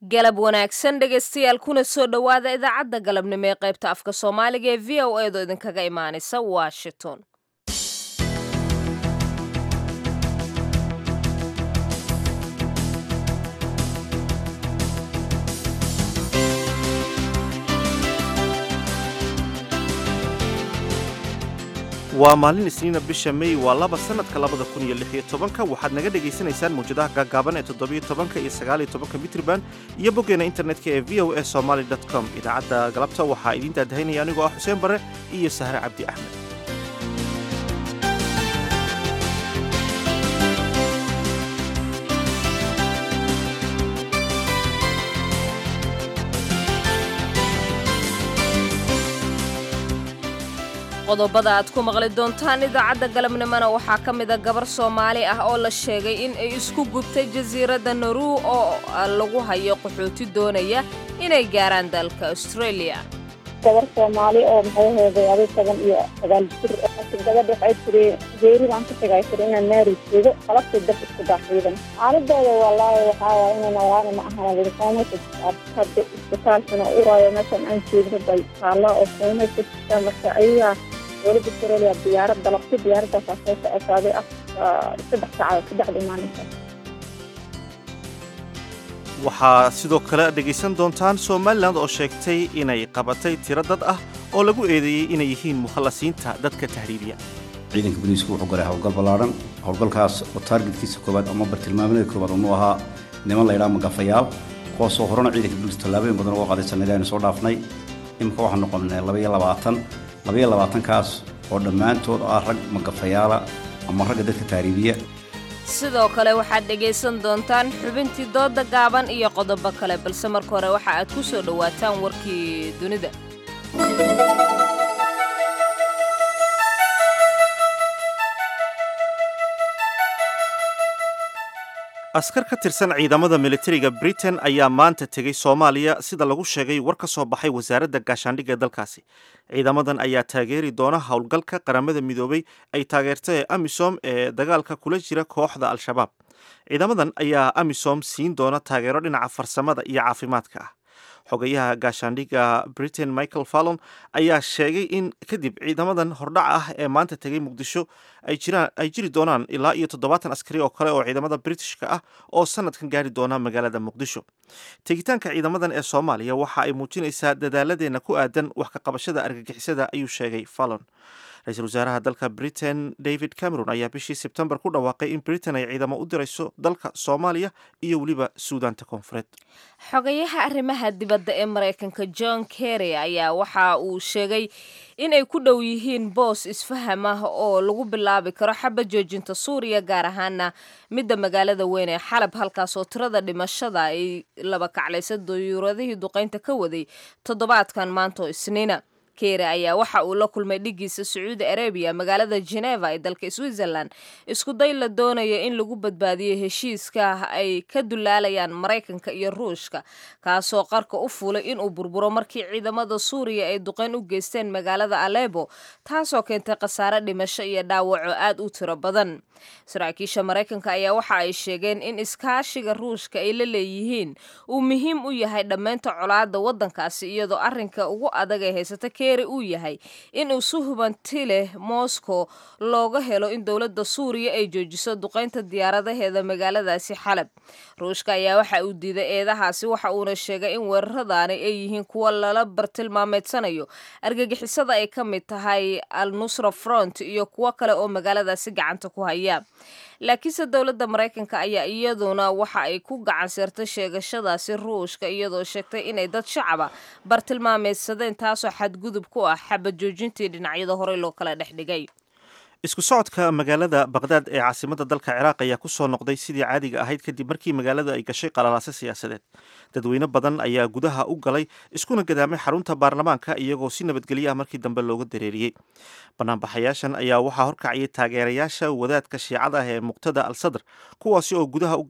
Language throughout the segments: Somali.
galab wanaagsan dhegaystayaal kuna soo dhowaada idaacadda galabnimo ee qaybta afka soomaaliga ee v o edo idinkaga imaanaysa washington waa maalin isniina bisha mey waa laba sannadka labada kun iyo lix iyo tobanka waxaad naga dhegaysanaysaan mawjadaha gaagaaban ee toddobiyo tobanka iyo sagaaliyo tobanka mitriban iyo boggeena internetka ee v o a somaly com idaacadda galabta waxaa idiin daadahaynaya anigoo ah xuseen bare iyo sahre cabdi axmed qodobada aad ku maqli doontaan idaacadda galabnimona waxaa ka mida gabar soomaali ah oo la sheegay in ay isku gubtay jasiiradda naruu oo lagu hayo qaxooti doonaya inay gaaraan dalka australia gabar soomaali oo maxay heeday adi toban iyo sagaal jir gabadha waxay tiri geeri baan ka tagay tiri inaan naari jeedo qalabtii dab isku daaxiidan xaaladooda wallaahi waxaa waay inay noolaani ma ahan wilfoomaysa hadda isbitaalkana uraayo meeshan aan jeedno bay taalla oo foomaysa jirta marka ayagaa dowladda australia diyaarad dalabti diyaaradaasaa soo socotaaday af saddex saacadood saddexda maalinta waxaa sidoo kale dhegaysan doontaan somalilan oo sheegtay inay qabatay tiro dad ah oo lagu eedeeyey inay yihiin mukhallasiinta dadka tahriibiya ciidanka booliisku wuxuu galay howlgal ballaaran howlgalkaas oo taargetkiisa koowaad ama bartilmaamada koowaad unu ahaa niman laydhaa magafayaal kuwaasoo horena ciidanka booliiska tallaabooyin badan uga qaaday sanadii aynu soo dhaafnay imika waxaan noqonnay labaiyo labaatan labaiyo labaatankaas oo dhammaantood ah rag magafayaala ama ragga dadka tahriibiya sidoo kale waxaad dhegaysan doontaan xubintii dooda gaaban iyo qodobo kale balse marka hore waxa aad ku soo dhowaataan warkii dunida askar ka tirsan ciidamada militariga britain ayaa maanta tegey soomaaliya sida lagu sheegay war ka soo baxay wasaaradda gaashaandhigga ee dalkaasi ciidamadan ayaa taageeri doona howlgalka qaramada midoobay ay taageerta ee amisom ee dagaalka kula jira kooxda al-shabaab ciidamadan ayaa amisom siin doona taageero dhinaca farsamada iyo caafimaadka ah xogayaha gaashaandhigga britain michael fallon ayaa sheegay in kadib ciidamadan hordhac ah ee maanta tegay muqdisho ay jiri doonaan ilaa iyo toddobaatan askari oo kale oo ciidamada britishka ah oo sanadkan gaari doona magaalada muqdisho tegitaanka ciidamadan ee soomaaliya waxa ay muujinaysaa dadaaladeenna ku aadan wax ka qabashada argagixisada ayuu sheegay fallon ra-iisul wasaaraha dalka britain david cameron ayaa bishii sebtembar ku dhawaaqay in britain ay ciidamo u dirayso dalka soomaaliya iyo weliba suudaanta koonfureed xogayaha arrimaha dibadda ee maraykanka john kerry ayaa waxa uu sheegay inay ku dhow yihiin boos isfaham ah oo lagu bilaabi karo xaba joojinta suuriya gaar ahaana midda magaalada weyn ee xalab halkaas oo tirada dhimashada ay laba kaclaysa dayuuradihii duqaynta ka waday toddobaadkan maanto isniina keere ayaa waxa uu la kulmay dhigiisa sacuudi arabiya magaalada geneva ee dalka switzerland isku day la doonayo in lagu badbaadiyo heshiiska ay ka dulaalayaan maraykanka iyo ruushka kaasoo qarka u fuulay inuu burburo markii ciidamada suuriya ay duqeyn u geysteen magaalada alebo taasoo keentay khasaare dhimasho iyo dhaawaco aad u tiro badan saraakiisha maraykanka ayaa waxa ay sheegeen in iskaashiga ruushka ay la leeyihiin uu muhiim u yahay dhammaynta colaada waddankaasi iyadoo arrinka ugu adag ee haysata uu yahay inuu si hubanti leh moscow looga helo in dowladda suuriya ay joojiso duqaynta diyaaradaheeda magaaladaasi xalab ruushka ayaa waxa uu diiday eedahaasi waxa uuna sheegay in weeraradaani ay yihiin kuwa lala bartilmaameedsanayo argagixisada ay ka mid tahay al nusra front iyo kuwo kale oo magaaladaasi gacanta ku haya laakiinse dowladda maraykanka ayaa iyaduna waxa ay ku gacan seertay sheegashadaasi ruushka iyadoo sheegtay inay dad shacaba bartilmaameedsadeen taasoo xadgudub ku ah xabad joojintii dhinacyada horey loo kala dhex dhigay isku socodka magaalada baqdaad ee caasimadda dalka ciraaq ayaa ku soo noqday sidii caadiga ahayd kadib markii magaalada ay gashay qalalaase siyaasadeed dadweyne badan ayaa gudaha u galay iskuna gadaamay xarunta baarlamaanka iyagoo si nabadgelyo ah markii dambe looga dareeriyey banaanbaxayaashan ayaa waxaa horkacayay taageerayaasha wadaadka shiicada ah ee muqtada al sadr kuwaasi oo gudaha u galay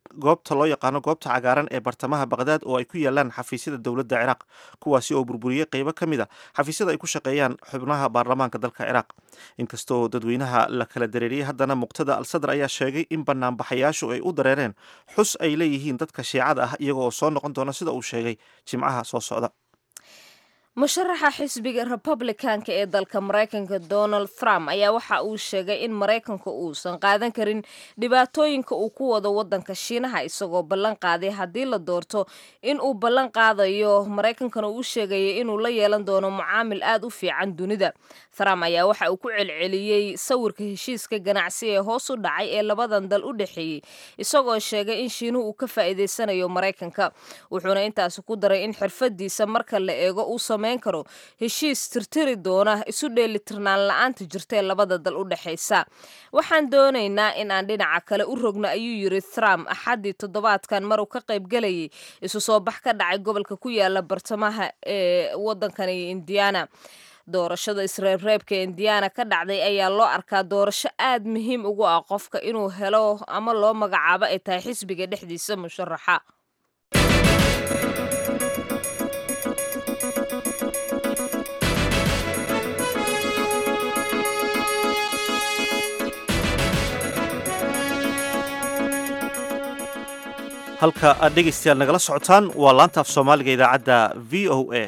goobta loo yaqaano goobta cagaaran ee bartamaha baqdaad oo ay ku yaalaan xafiisyada dowladda ciraaq kuwaasi oo burburiyey qeybo ka mid a xafiisyada ay ku shaqeeyaan xubnaha baarlamaanka dalka ciraaq inkasta oo dadweynaha la kala dareeriyey haddana muqtada al sadr ayaa sheegay in banaanbaxayaashu ay u dareereen xus ay leeyihiin dadka shiicada ah iyaga oo soo noqon doona sida uu sheegay jimcaha soo socda musharaxa xisbiga republicanka ee dalka maraykanka donald trump ayaa waxa uu sheegay in maraykanka uusan qaadan karin dhibaatooyinka uu ku wado wadanka shiinaha isagoo ballan qaaday haddii la doorto in uu ballan qaadayo maraykankana uu sheegaya inuu la yeelan doono mucaamil aad u fiican dunida trump ayaa waxa uu ku celceliyey sawirka heshiiska ganacsi ee hoos u dhacay ee labadan dal u dhexeeyey isagoo sheegay in shiinuhu uu ka faa'iidaysanayo maraykanka wuxuuna intaasi ku daray in xirfadiisa marka la eego uu karo heshiis tirtiri doona isu dheelitirnaan la-aanta jirtae labada dal u dhexaysa waxaan doonaynaa in aan dhinaca kale u rogno ayuu yiri trump axaddii toddobaadkan maruu ka qaybgelayay isu soo bax ka dhacay gobolka ku yaala bartamaha ee wadankani indiana doorashada isreebreebka indiana ka dhacday ayaa loo arkaa doorasho aad muhiim ugu ah qofka inuu helo ama loo magacaabo ay tahay xisbiga dhexdiisa musharaxa halka aad dhegaystayaal nagala socotaan waa laanta af soomaaliga idaacadda v o a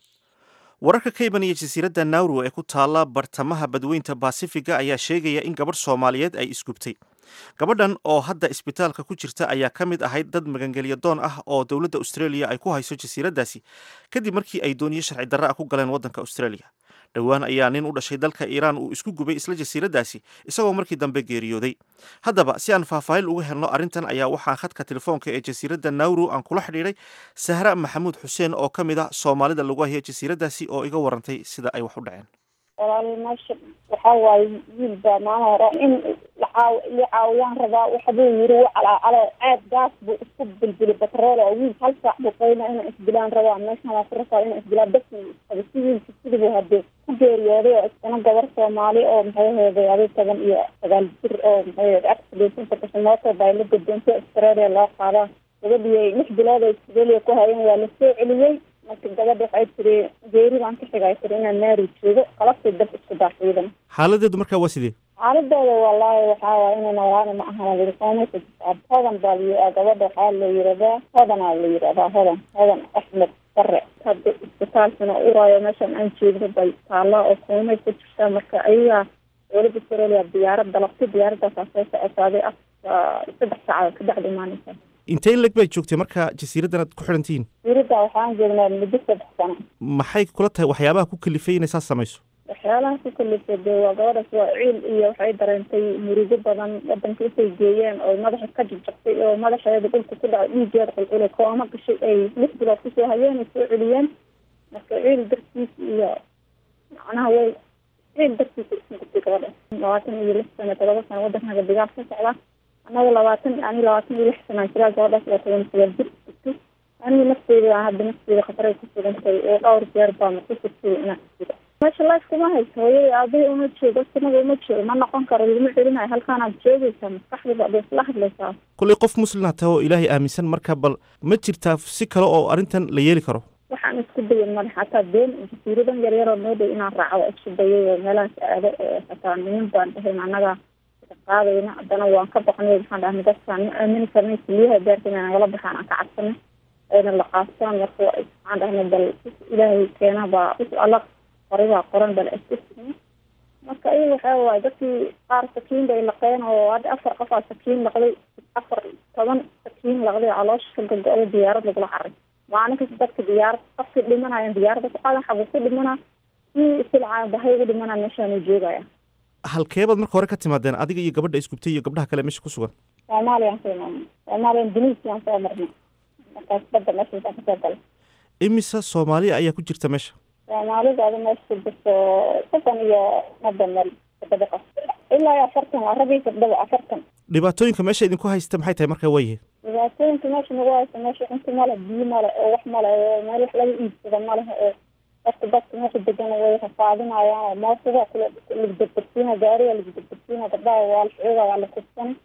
wararka ka imanaya jasiiradda nauru ee ku taalla bartamaha badweynta baasifiga ayaa sheegaya in gabadh soomaaliyeed ay isgubtay gabadhan oo hadda isbitaalka ku jirta ayaa ka mid ahayd dad magangelya doon ah oo dowladda australia ay ku hayso jasiiraddaasi kadib markii ay dooniyo sharci darra ah ku galeen waddanka australia dhowaan ayaa nin u dhashay dalka iiraan uu isku gubay isla jasiiraddaasi isagoo markii dambe geeriyooday haddaba si aan faahfaahin uga helno arrintan ayaa waxaan khadka telefoonka ee jasiiradda nauru aan kula xidhiidhay sahra maxamuud xuseen oo ka mid ah soomaalida lagu haya jasiiraddaasi oo iga warantay sida ay wax u dhaceen walaal meesha waxaa waaye wiil baa maalin hore in lacaaw la caawiyaan rabaa waxbuu yiri u calaacalo aad gaas buu isku bilbili batrool oo wiil hal saac buu qayna inaan isdilaan rabaa meeshan waa ku rasaa inaan isdilaan bas qaba si wiilka sidibuu hadee ku geeriyooday oo iskana gabar soomaali oo maxay aheeday adi toban iyo sagaal jir oo maxay aheeday accidentinta gashay mooto baa la guddoonta australia loo qaadaa gabadhii lix bilood ay australia ku hayeen waa la soo celiyey marka gabadha waxay tiri geeri baan ka xigay tiri inaan naari joogo qalabtay dab isku daaxiidan xaaladeedu markaa waa sidee xaaladooda wallaahi waxaa waay inay nawaani ma ahan lirikoomeysa jisaab hodan baa la gabadha waxaa la yiraahdaa hodanaa la yiraahdaa hodan hodan axmed bare hadda isbitaalkana uraayo meeshan aan jeedno bay taallaa oo koomay ku jirtaa marka ayagaa dowladda australia diyaarad dalabtay diyaaradaasaa soo socotaaday af saddex saacadood ka bacdi imaaneysa intee in leg baad joogtay marka jasiiraddan aad ku xidhan tihiin jasiiradda waxaan joognaa muddo saddex sano maxay kula tahay waxyaabaha ku kalifay inay saas samayso waxyaalaha ku kalifay dee waa gabadhaas waa ciil iyo waxay dareentay murugo badan wadanka intay geeyeen oo madaxa ka jabjabtay oo madaxeeda dhulka ku dhacay dhiigeeda qulqulay kooma gashay ay lix bilood kusoo hayeen ay soo celiyeen marka ciil dartiis iyo macnaha way ciil dartiisa isku gubtay gabadha labaatan iyo lix sano todoba sano wadankaga digaal ka socda annaga labaatan ani labaatan iyo lix sanaan jiraa gabadhaas waa toban sagaal jir gubtay aniga nafteyda hadda nafteyda khataray ku sugantay oo dhowr jeer baana ku sugtay inaan jiro meesha life kuma hayso hooyada aabahii uma joogo sinada uma joogo ma noqon karo laguma celinayo halkaanaad joogaysaa maskaxdaba ad isla hadlaysaa kollay qof muslina tahay oo ilaahay aaminsan marka bal ma jirtaa si kale oo arrintan la yeeli karo waxaan isku dayan madax hataa been jasiiradan yaryaroo noo dhow inaan raaco isku dayay oo meelahaas aado oo hataa nimin baan dhahayn annaga qaadayna haddana waan ka baqnay waxaan dhahnay dadkaan ma aamini karnay keliyaha daarta inay nagala baxaan aan ka cabsanay ayna la qaastaan marka waxaan dhahnay bal ilaahay keena baa alla qoribaa qoran bal iskusina marka ayaga waxaa waaye dadkii qaar sakiin bay laqeen oo hadda afar qof aa sakiin laqday afar toban sakiin laqday caloosha ka gogo-da diyaarad lagula caray maalin kasta dadka diyaarad qofkii dhimanayan diyaaradda ku qaadan xagu ku dhimana si silcaa bahay ugu dhimana meeshaanu joogaya halkeebaad marka hore ka timaadeen adiga iyo gabadha isgubtay iyo gabdhaha kale meesha ku sugan soomaaliyaan soo imaanay soomaaliyan duniisiyaan soo marnay markaas badda meeshaasaan kasoo galay imise soomaaliya ayaa ku jirta meesha soomaalidaada meesha ku jirto soddon iyo madda meel toddoba qof ilaa iyo afartan waa rag iyo gabdhaba afartan dhibaatooyinka meesha idinku haysta maxay tahay marka waayahe dhibaatooyinka meesha nagu haysta meesha cunto male biyo male oo wax male oo meel wax laga iibsado maleha oo dadka dadka meesha degan way rafaadinayaan oo mootada kula lagdegdegsiina gaariga lagdegdegsiina gabdhaha waa la xooga waa la kubsana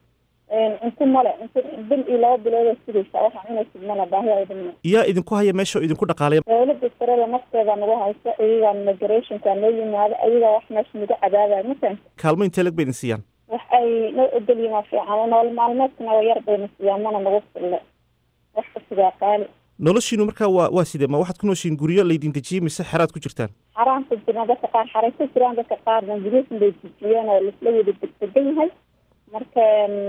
cunto male cunto bil iyo laba bilood sugaysa waxaa cunaysid male baahi aydamna yaa idinku haya meesha oo idinku dhaqaalaya dawladda sarada nafteeda nagu hayso iyagaa migrationka noo yimaado ayagaa wax meesha nagu cadaabaya masan kaalmo intee lag ba idin siiyaan wax ay noo ogolyihin waa fiican nool maalmeedkana waa yar bayna siiyaan mana nagu fille wax kasigaa qaali noloshiinu markaa waa waa sidee ma waxaad ku nooshiin guryo laydin dejiyey mise xeraad ku jirtaan xaraanta jirna dadka qaar xaraysa jiraan dadka qaarna guryahun bay dejiyeen oo laisla wada degdegan yahay marka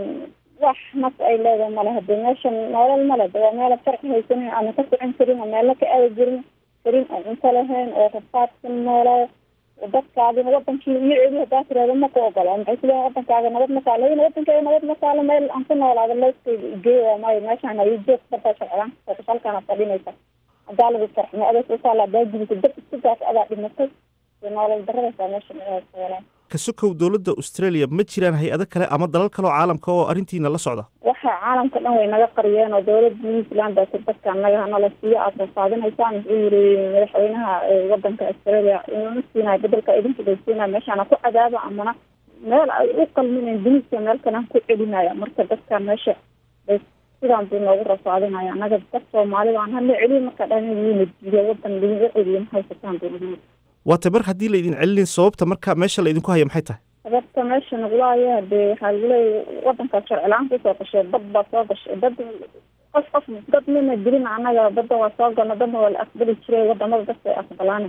wax nas ay leedahay male hadee meeshan nolol male de waa meela sharci haysanin ama ka socon karin oo meelna ka aadi jirin karin oo cunto lahayn oo rafaadsan noolaa dadkaadina wadankii iyo celi hadaa tirahda ma ku ogola maxay kuleeyihin wadankaaga nabad ma kaalo in wadankaaga nabad ma kaalo meel aan ku noolaado looskayga igeey waa maayo meeshaan hayo joog bartaa sharciyaan kasoo halkaana fadhinaysa hadaa lagu sarximo adeeg usaala hadaa gubisa dad isku gaas adaa dhimatay dee nolol daradaysaa meesha meelaa ka sokow dowladda australia ma jiraan hay-ado kale ama dalal kale oo caalamka oo arrintiina la socda waxa caalamka dhan way naga qariyeen oo dawladda new zealand baa dadka naga hanala siiyo aad faahfaahinaysaan wuxuu yiri madaxweynaha wadanka australia inuu siinayo bedelka idinku bay siinayo meeshaana ku cadaaba amana meel ay u qalminayn duniska meel kale ku celinaya marka dadka meesha bay sidaan buu noogu rafaadinaya annaga dad soomaalida aan hala celiyo marka dhan wiina diiday wadan laga celiyo ma haysataan buu waata mar haddii laydin celinin sababta marka meesha laydinku haya maxay tahay sababta meesha nagula haya hadee waxaa lagu leeya wadankaas sharcilaan kusoo gashay dad baa soo gashay dad qof qof dad mina dilin annaga badda waa soo galna dadna waa la aqbali jiray wadamada dadka ay aqbalaan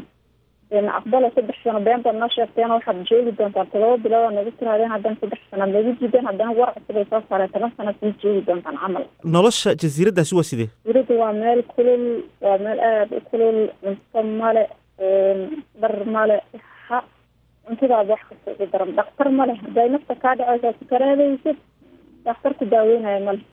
na aqbala saddex sano been baad noo sheegteen waxaad joogi doontaan todoba bilood oo nagu tiraadeen haddana saddex sanaad nagu jideen haddana war cusub ay soo saareen toban sana sii joogi doontaan camal nolosha jasiiraddaasi waa sidee jasiirada waa meel kulul waa meel aada u kulul cunto male dhar male ha cuntadaada wax kasta ugu daran dhaktar male haday nafta kaa dhaceysa sukaraadaysid dhakhtar ku daaweynaya male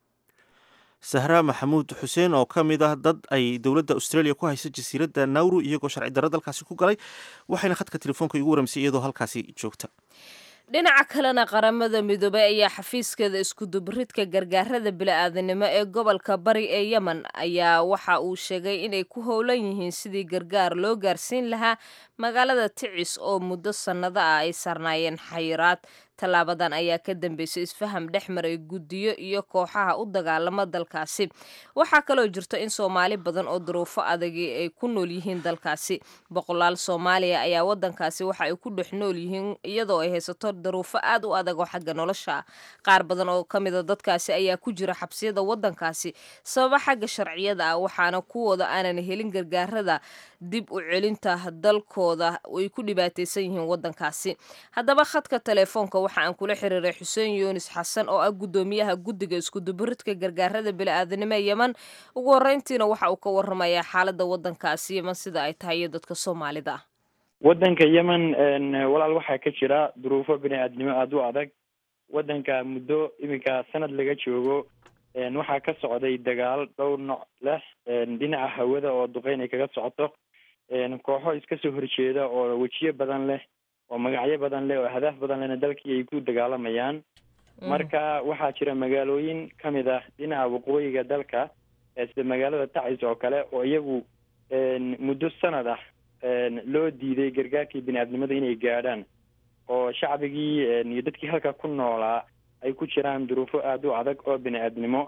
sahraa maxamuud xuseen oo ka mid ah dad ay dowladda australia ku haysa jasiiradda nawru iyagoo sharci darro dalkaasi ku galay waxayna khadka telefoonka igu waramisay iyadoo halkaasi joogta dhinaca kalena qaramada midoobey ayaa xafiiskeeda iskudubaridka gargaarada bili-aadanimo ee gobolka bari ee yemen ayaa waxa uu sheegay inay ku howlan yihiin sidii gargaar loo gaarsiin lahaa magaalada ticis oo muddo sannado ah ay sarnaayeen xayiraad tallaabadan ayaa ka dambeysay isfaham dhex maray guddiyo iyo kooxaha u dagaalama dalkaasi waxaa kaloo jirta in soomaali badan oo duruufo adagi ay ku nool yihiin dalkaasi boqolaal soomaaliya ayaa wadankaasi waxa ay ku dhex nool yihiin iyadoo ay haysato duruufo aad u adag oo xagga nolosha ah qaar badan oo ka mida dadkaasi ayaa ku jira xabsiyada wadankaasi sababa xagga sharciyada ah waxaana kuwooda aanan helin gargaarada dib u celinta dalkooda ay ku dhibaataysan yihiin wadankaasi haddaba khadka telefoonka waxa aan kula xiriiray xuseen yuunis xasan oo ah guddoomiyaha guddiga iskudubaridka gargaarada bili-aadanimo ee yemen ugu horreyntiina waxa uu ka waramayaa xaaladda wadankaasi yemen sida ay tahay iyo dadka soomaalida ah wadanka yemen walaal waxaa ka jira duruufo bini-aadnimo aada u adag wadanka muddo iminka sanad laga joogo waxaa ka socday dagaal dhowr nooc leh dhinaca hawada oo duqeyn ay kaga socoto kooxo iska soo horjeeda oo wejiyo badan leh oo magacyo badan leh oo hadaaf badan lehna dalkii ay ku dagaalamayaan marka waxaa jira magaalooyin kamid ah dhinaca waqooyiga dalka sida magaalada tacis oo kale oo iyagu muddo sanad ah loo diiday gargaarkii bini-aadnimada inay gaadhaan oo shacbigii iyo dadkii halka ku noolaa ay ku jiraan duruufo aada u adag oo bini-aadnimo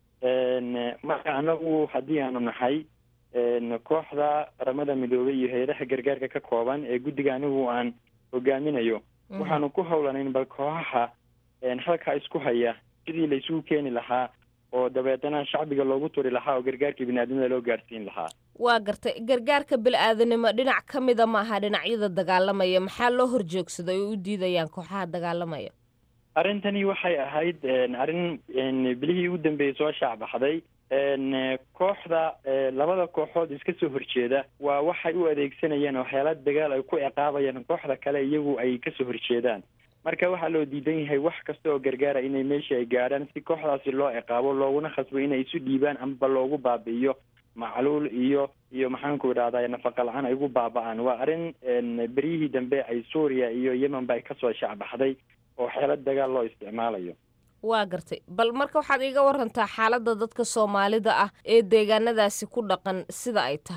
marka anagu haddii aanu nahay kooxda qaramada midoobay iyo hay-adaha gargaarka ka kooban ee guddiga anigu aan hogaaminayo waxaanu ku howlanayn bal kooxaha halkaa isku haya sidii la isugu keeni lahaa oo dabeetana shacbiga loogu turi lahaa oo gargaarkii bini-aadnimada loo gaarsiin lahaa waa gartay gargaarka bil-aadanimo dhinac ka mida maaha dhinacyada dagaalamaya maxaa loo horjoogsaday oo u diidayaan kooxaha dagaalamaya arrintani waxay ahayd arrin bilihii ugu dambeeyey soo shaacbaxday kooxda labada kooxood iska soo horjeeda waa waxay u adeegsanayeen oo xeelad dagaal ay ku ciqaabayaan kooxda kale iyagu ay kasoo horjeedaan marka waxaa loo diidan yahay wax kasta oo gargaara inay meesha ay gaadhaan si kooxdaasi loo ciqaabo looguna khasbo inay isu dhiibaan amaba loogu baabi'iyo macluul iyo iyo maxaanku idhahdaa nafaqa la-aan ay ugu baaba-aan waa arrin beryihii dambe ay suuriya iyo yemen ba ay kasoo shacbaxday oo xeelad dagaal loo isticmaalayo waa gartay bal marka waxaad iiga warantaa xaaladda dadka soomaalida ah ee deegaanadaasi ku dhaqan sida ay tahay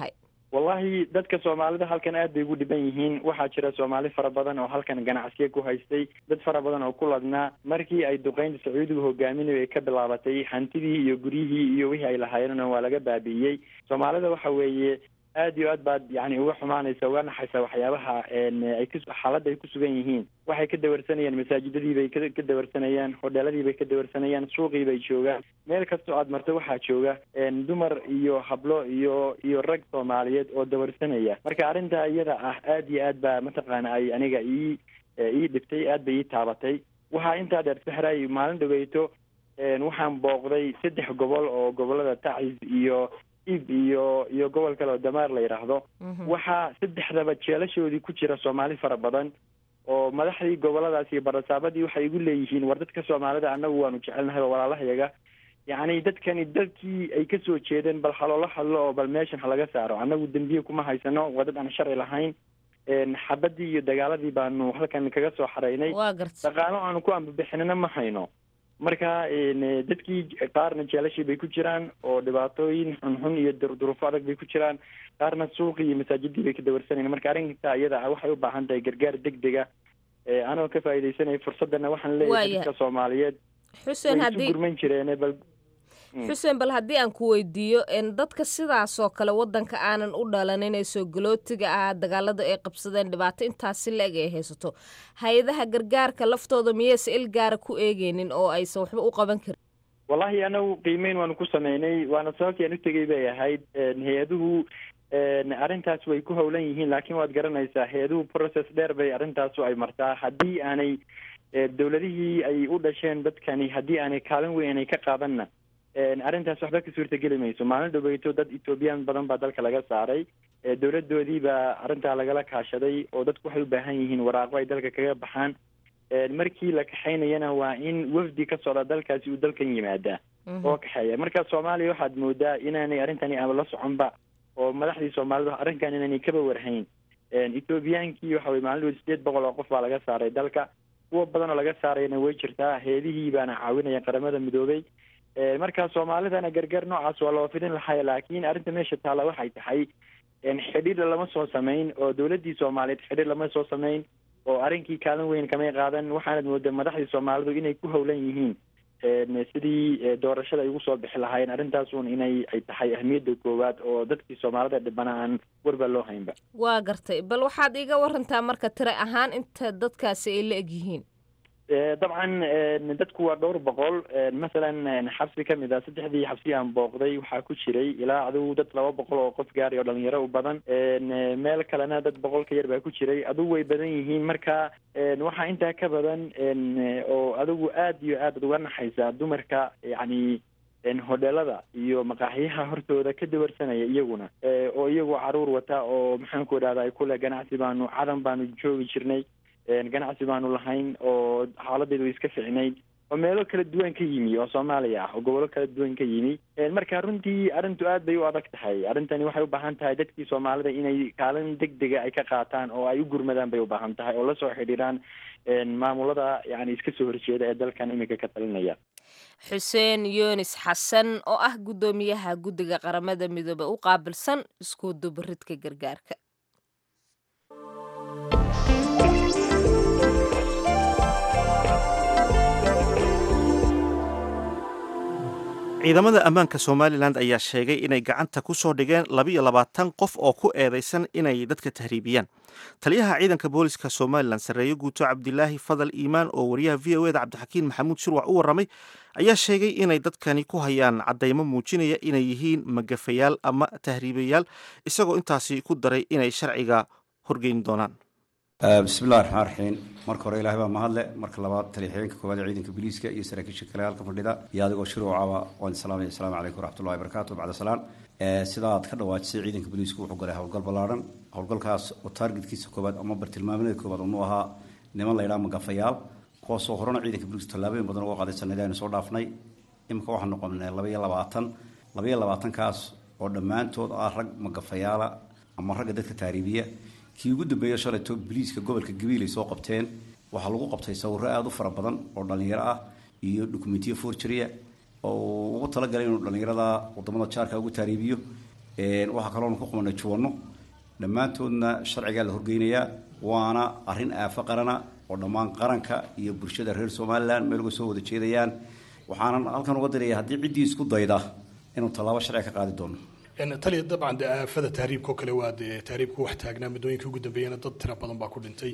wallahi dadka soomaalida halkan aad bay ugu dhiban yihiin waxaa jira soomaali fara badan oo halkan ganacsiya ku haystay dad fara badan oo ku ladnaa markii ay duqeynta sacuudigu hogaaminayo ay ka bilaabatay hantidii iyo guryihii iyo wixii ay lahaayeenna waa laga baabi'iyey soomaalida waxa weeye aad iyo aad baad yani uga xumaanaysa uga naxaysa waxyaabaha ay ku xaaladda ay ku sugan yihiin waxay ka dawarsanayaan masaajidadii bay ka dawarsanayaan hodheeladii bay ka dawarsanayaan suuqii bay joogaan meel kastoo aad marto waxaa jooga dumar iyo hablo iyo iyo rag soomaaliyeed oo dawarsanaya marka arrintaa iyada ah aad iyo aad baa mataqaana ay aniga ii ii dhibtay aad bay ii taabatay waxaa intaa dheer sahray maalin dhaweyto waxaan booqday saddex gobol oo gobolada tacis iyo ib iyo iyo gobol kale oo damaar la yidhaahdo waxaa saddexdaba jeelashoodii ku jira soomaali fara badan oo madaxdii goboladaas iyo barasaabadii waxay igu leeyihiin war dadka soomaalida annagu waanu jecelnahay oo walaalahayaga yacni dadkani dadkii ay kasoo jeedeen bal haloola hadlo oo bal meeshan halaga saaro annagu dembiye kuma haysano waa dad aan sharci lahayn xabadii iyo dagaaladii baanu halkan kaga soo xaraynay dhaqaano aanu ku ambabixinana ma hayno marka dadkii qaarna jeelashii bay ku jiraan oo dhibaatooyin xunxun iyo durduruufo adag bay ku jiraan qaarna suuqii iyo masaajidii bay ka dawarsanayn marka arrinta iyada ah waxay u baahan tahay gargaar degdega anoo ka faa'iidaysanaya fursadana waxaan leeyahay dadka soomaaliyeed xuseen way haddii isu gurman jireen bal xuseen bal haddii aan ku weydiiyo dadka sidaasoo kale wadanka aanan u dhalanin ee soogolootiga ah dagaalada ay qabsadeen dhibaato intaasi la-eg ay haysato hay-adaha gargaarka laftooda miyayse il gaara ku eegeynin oo aysan waxba u qaban karin wallahi anagu qiimeyn waanu ku sameynay waana sababtii aan u tegay bay ahayd hay-aduhu arrintaas way ku howlan yihiin laakiin waad garanaysaa hay-aduhu process dheer bay arrintaasu ay martaa haddii aanay dowladihii ay u dhasheen dadkani haddii aanay kaalin weyn aanay ka qaadanna arrintaas waxba ka suurtageli mayso maalin dhaweyto dad ethoobiyan badan baa dalka laga saaray dowladoodii baa arrintaa lagala kaashaday oo dadku waxay u baahan yihiin waraaqo ay dalka kaga baxaan markii la kaxaynayana waa in wafdi ka socda dalkaasi uu dalkan yimaadaa oo kaxeeya marka soomaaliya waxaad moodaa inaanay arrintani ama la soconba oo madaxdii soomaalida arrinkan inaanay kaba warhayn ethoobiyankii waxa weye maalin dhaweyd sideed boqol oo qof baa laga saaray dalka kuwa badan oo laga saarayana way jirtaa heedihii baana caawinaya qaramada midoobay marka soomaalidana gargaar noocaas waa loo fidin lahay laakiin arrinta meesha taalla waxay tahay xidhiir lama soo samayn oo dowladdii soomaaliyeed xidhiir lama soo samayn oo arrinkii kaalin weyn kamay qaadan waxaanad moodaa madaxdii soomaalidu inay ku howlan yihiin sidii doorashada ay ugu soo bixi lahaayeen arrintaasun inay ay tahay ahmiyadda koowaad oo dadkii soomaalida dhibana aan warba loo haynba waa gartay bal waxaad iiga warantaa marka tira ahaan inta dadkaasi ay la eg yihiin dabcan dadku waa dhowr boqol masalan xabsi kamid ah saddexdii xabsi aan booqday waxaa ku jiray ilaa adigu dad laba boqol oo qof gaari oo dhalinyaro u badan meel kalena dad boqol ka yar baa ku jiray adigu way badan yihiin marka waxaa intaa ka badan oo adigu aad iyo aad uga naxaysa dumarka yacni hodheelada iyo maqaaxiyaha hortooda ka dawarsanaya iyaguna oo iyagu caruur wata oo maxaan ku idhahda kule ganacsi baanu cadan baanu joogi jirnay ganacsi baanu lahayn oo xaaladeedu way iska ficnayd oo meelo kala duwan ka yimi oo soomaaliya ah oo gobollo kala duwan ka yimi marka runtii arrintu aad bay u adag tahay arrintani waxay u baahan tahay dadkii soomaalida inay kaalin deg dega ay ka qaataan oo ay u gurmadaan bay u baahan tahay oo lasoo xidhiiraan maamulada yani iska soo horjeeda ee dalkan iminka ka talinaya xuseen yunis xasan oo ah guddoomiyaha guddiga qaramada midoobe u qaabilsan isku dubaridka gargaarka ciidamada ammaanka somalilan ayaa sheegay inay gacanta ku soo dhigeen labiyo labaatan qof oo ku eedaysan inay dadka tahriibiyaan taliyaha ciidanka booliska somalilan sarreeye guuto cabdilaahi fadal iimaan oo wariyaha v o eda cabdixakiin maxamuud shirwac u warramay ayaa sheegay inay dadkani ku hayaan caddaymo muujinaya inay yihiin magafayaal ama tahriibayaal isagoo intaasi ku daray inay sharciga horgeyn doonaan bismillahi raxmaan raxiim marka hore ilahay baa mahadle marka labaad taliyaxigeenka koowaad ee ciidanka booliiska iyo saraakiisha kale halka fadhida iyo adigoo shuruucaba waan salaamaya asalaamu calaykum waraxmatullahi wabarakaatu bacda salaan sidaad ka dhawaajisay ciidanka booliisku wuxuu galay howlgal ballaaran howlgalkaas oo taargetkiisa koowaad ama bartilmaameedka koowaad unu ahaa niman laydhaa magafayaal kuwaasoo horena ciidanka booliiska tallaabooyin badan uga qaaday sanadii aynu soo dhaafnay imika waxaan noqonay labaiyo labaatan labaiyo labaatankaas oo dhammaantood ah rag magafayaala ama ragga dadka taariibiya kii ugu dambeeya shalayto biliiska gobolka gabiil ay soo qabteen waxaa lagu qabtay sawiro aada u fara badan oo dhallinyaro ah iyo dokumentiyo forgeria oo ugu talagalay inuu dhallinyarada wadamada jaarka ugu taariibiyo waxaa kaloonu ku qabanay juwanno dhammaantoodna sharcigaa la horgeynayaa waana arrin aafo qarana oo dhammaan qaranka iyo bulshada reer somalilan meel uga soo wada jeedayaan waxaanan halkan uga diraya haddii ciddii isku dayda inuu tallaabo sharci ka qaadi doono taliya dabcan de aafada tahriibka oo kale waa dee tahriibka wax taagnaa muddooyinkii ugu dambeeyana dad tira badan baa ku dhintay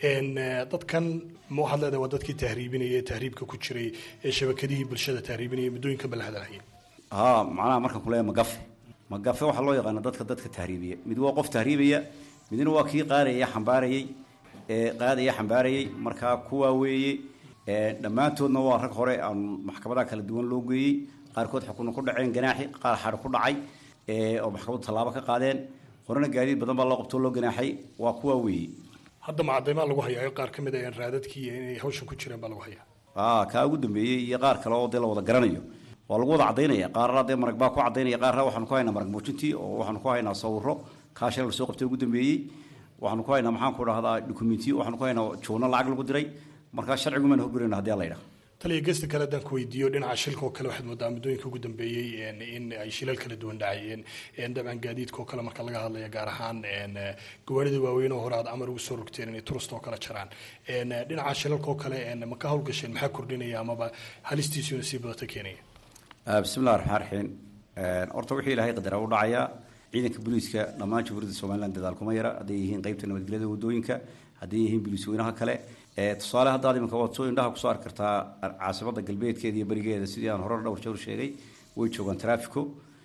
dadkan ma waxaad leedahay waa dadkii tahriibinaya ee tahriibka ku jiray ee shabakadihii bulshada tahriibinaya muddooyinkan ba la hadalhayay haa macnaha markaan kuleeya magafe magafe waxaa loo yaqaana dadka dadka tahriibiya mid waa qof tahriibaya midna waa kii qaadaya xambaarayay ee qaadaya xambaarayay markaa kuwaa weeye dhammaantoodna waa rag hore aan maxkamadaha kala duwan loo geeyey qaarkood xukuna ku dhaceen ganaaxi qaar xadhi ku dhacay oo maxkamaddu tallaabo ka qaadeen horena gaadiid badan baa loo qabtoo loo ganaaxay waa kuwaa weeye hadda macadaymaa lagu hayaa qaar ka mid a raadadkii inay hawshan ku jireen baa lagu hayaa a kaa ugu dambeeyey iyo qaar kale oo dee la wada garanayo waa lagu wada cadaynaya qaarna dee marag baa ku cadaynaya qaarna waxaanu ku haynaa marag muujintii oo waxaanu ku haynaa sawiro kaa shalay lasoo qabtay ugu dambeeyey waxaanu ku haynaa maxaan ku dhahdaa dukumentiyo waxaanu ku haynaa joona lacag lagu diray markaa sharcigumaan hogurayna haddii la yidhaha taliya gesta kale haddaan ku weydiiyo dhinaca shilka oo kale waxaad moodaa muddooyinka ugu dambeeyey in ay shilal kala duwan dhacayeen dabcan gaadiidka oo kale marka laga hadlaya gaar ahaan gawaarida waaweyn oo hore aad amar ugu soo rogteen inay turust oo kale jaraan dhinaca shilalka oo kale ma ka hawlgasheen maxaa kordhinaya amaba halistiisuna sii badata keenaya bismillahi raxmaan raxiim horta wixii ilaahay qadara u dhacayaa ciidanka booliiska dhammaan jamhuuriyadda somaliland dadaal kuma yara hadday yihiin qeybta nabadgelyada wadooyinka hadday yihiin booliis weynaha kale tusaale haddaad iminka waad soo indhaha kusoo arki kartaa caasimada galbeedkeeda iyo berigeeda sidii aan hore dhowr jeer sheegay way joogaan traffico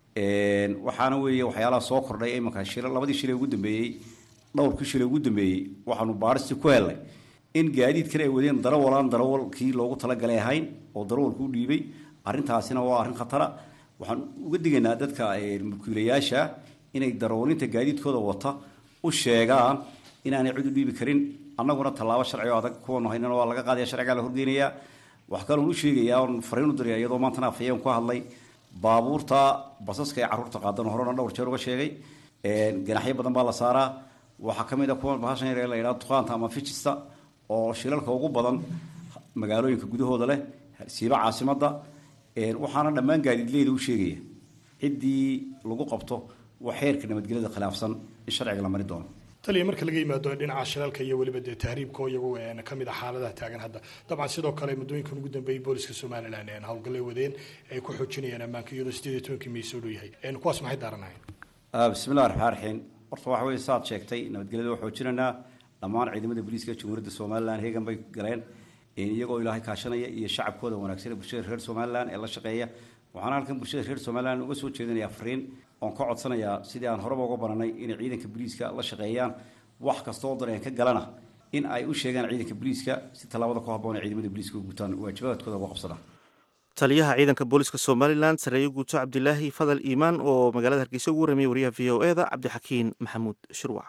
waxaana weeye waxyaalaha soo kordhay iminka shila labadii shilay ugu dambeeyey dhowrkii shilay ugu dambeeyey waxaanu baadhistii ku helnay in gaadiidkan ay wadeen darawalaan darawalkii loogu talagalay ahayn oo darawalku u dhiibay arrintaasina waa arrin khatara waxaan uga digaynaa dadka mulkiilayaasha inay darawalinta gaadiidkooda wata u sheegaan inaanay cid u dhiibi karin annaguna tallaabo sharci oo adag kuwanu haynana waa laga qaadaya sharcigaa la horgeynayaa waxaa kaloon u sheegayaa oon fariin u diraya iyadoo maantana afhayeen ku hadlay baabuurta basaska ee carruurta qaadan horena dhowr jeer uga sheegay ganaxyo badan baa la saaraa waxaa ka mid a kuwa bahashan yar ee la yidhaha duqaanta ama fijista oo shilalka ugu badan magaalooyinka gudahooda leh siiba caasimadda waxaana dhammaan gaadiidleyda u sheegaya ciddii lagu qabto wax xeerka nabadgelyada khilaafsan in sharciga la mari doono taliya marka laga yimaado dhinaca shilalka iyo weliba dee tahriibka oo iyagu ka mid ah xaaladaha taagan hadda dabcan sidoo kale muddooyinkan ugu dambeeyey booliska somaliland howlgallay wadeen ay ku xoojinayaan ammaanka iyadoo sideed iyo tobankii may soo dhow yahay kuwaas maxay daaranahayn bismillahi raxmaan raxiim horta waxa weye saad sheegtay nabadgelyada waa xoojinaynaa dhammaan ciidamada booliiska jamhuuriyadda somaliland heegan bay galeen iyagoo ilaahay kaashanaya iyo shacabkooda wanaagsan ee bulshada reer somaliland ee la shaqeeya waxaana halkan bulshada reer somaliland uga soo jeedinayaa fariin oon ka codsanayaa sidii aan horeba uga baranay inay ciidanka booliiska la shaqeeyaan wax kasta oo dareen ka galana in ay u sheegaan ciidanka booliiska si tallaabada ku habboon ee ciidamada booliiska u gutaan waajibaadkooda uga qabsadaan taliyaha ciidanka booliska somalilan sareeye guuto cabdilaahi fadal iimaan oo magaalada hargeysa ugu warramiyay wariyaha v o e da cabdixakiin maxamuud shirwac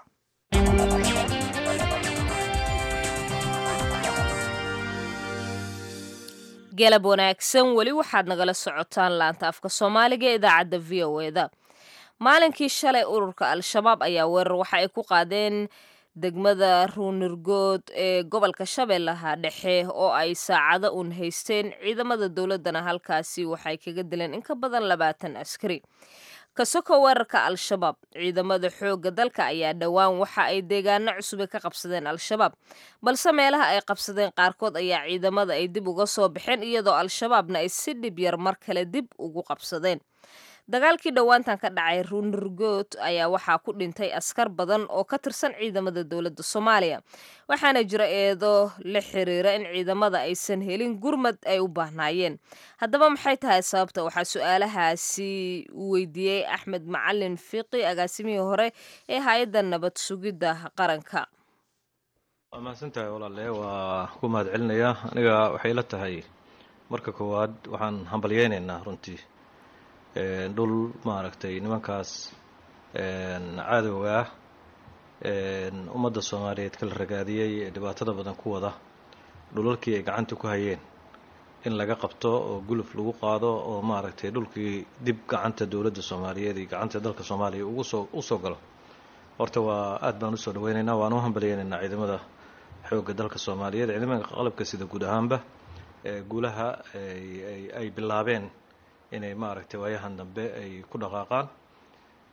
galab wanaagsan weli waxaad nagala socotaan laanta afka soomaaliga ee idaacadda v o e da maalinkii shalay ururka al-shabaab ayaa weerar waxa ay ku qaadeen degmada ruunirgood ee gobolka shabeellaha dhexe oo ay saacado uun haysteen ciidamada dowladdana halkaasi waxay kaga dileen in ka badan labaatan askari kasoko weerarka al-shabaab ciidamada xoogga dalka ayaa dhowaan waxa ay deegaano cusube ka qabsadeen al-shabaab balse meelaha ay qabsadeen qaarkood ayaa ciidamada ay dib uga soo baxeen iyadoo al-shabaabna ay si dhib yar mar kale dib ugu qabsadeen dagaalkii dhowaantan ka dhacay ruunirgood ayaa waxaa ku dhintay askar badan oo ka tirsan ciidamada dowladda soomaaliya waxaana jira eedo la xiriira in ciidamada aysan helin gurmad ay u baahnaayeen haddaba maxay tahay sababta waxaa su-aalahaasi weydiiyey axmed macalin fiqi agaasimihii hore ee hay-adda nabad sugidda qaranka waa mahadsantahay walaale waa ku mahad celinayaa aniga waxay la tahay marka koowaad waxaan hambalyeynaynaa runtii dhul maaragtay nimankaas cadowga ah ummadda soomaaliyeed kala ragaadiyey ee dhibaatada badan ku wada dhulalkii ay gacanta ku hayeen in laga qabto oo guluf lagu qaado oo maaragtay dhulkii dib gacanta dowladda soomaaliyeed iyo gacanta dalka soomaaliya ugu soo usoo galo horta waa aad baan usoo dhaweynaynaa waan u hambalyeynaynaa ciidamada xoogga dalka soomaaliyeed ciidamada qalabka sida guud ahaanba guulaha ay bilaabeen inay maaragtay waayahan dambe ay ku dhaqaaqaan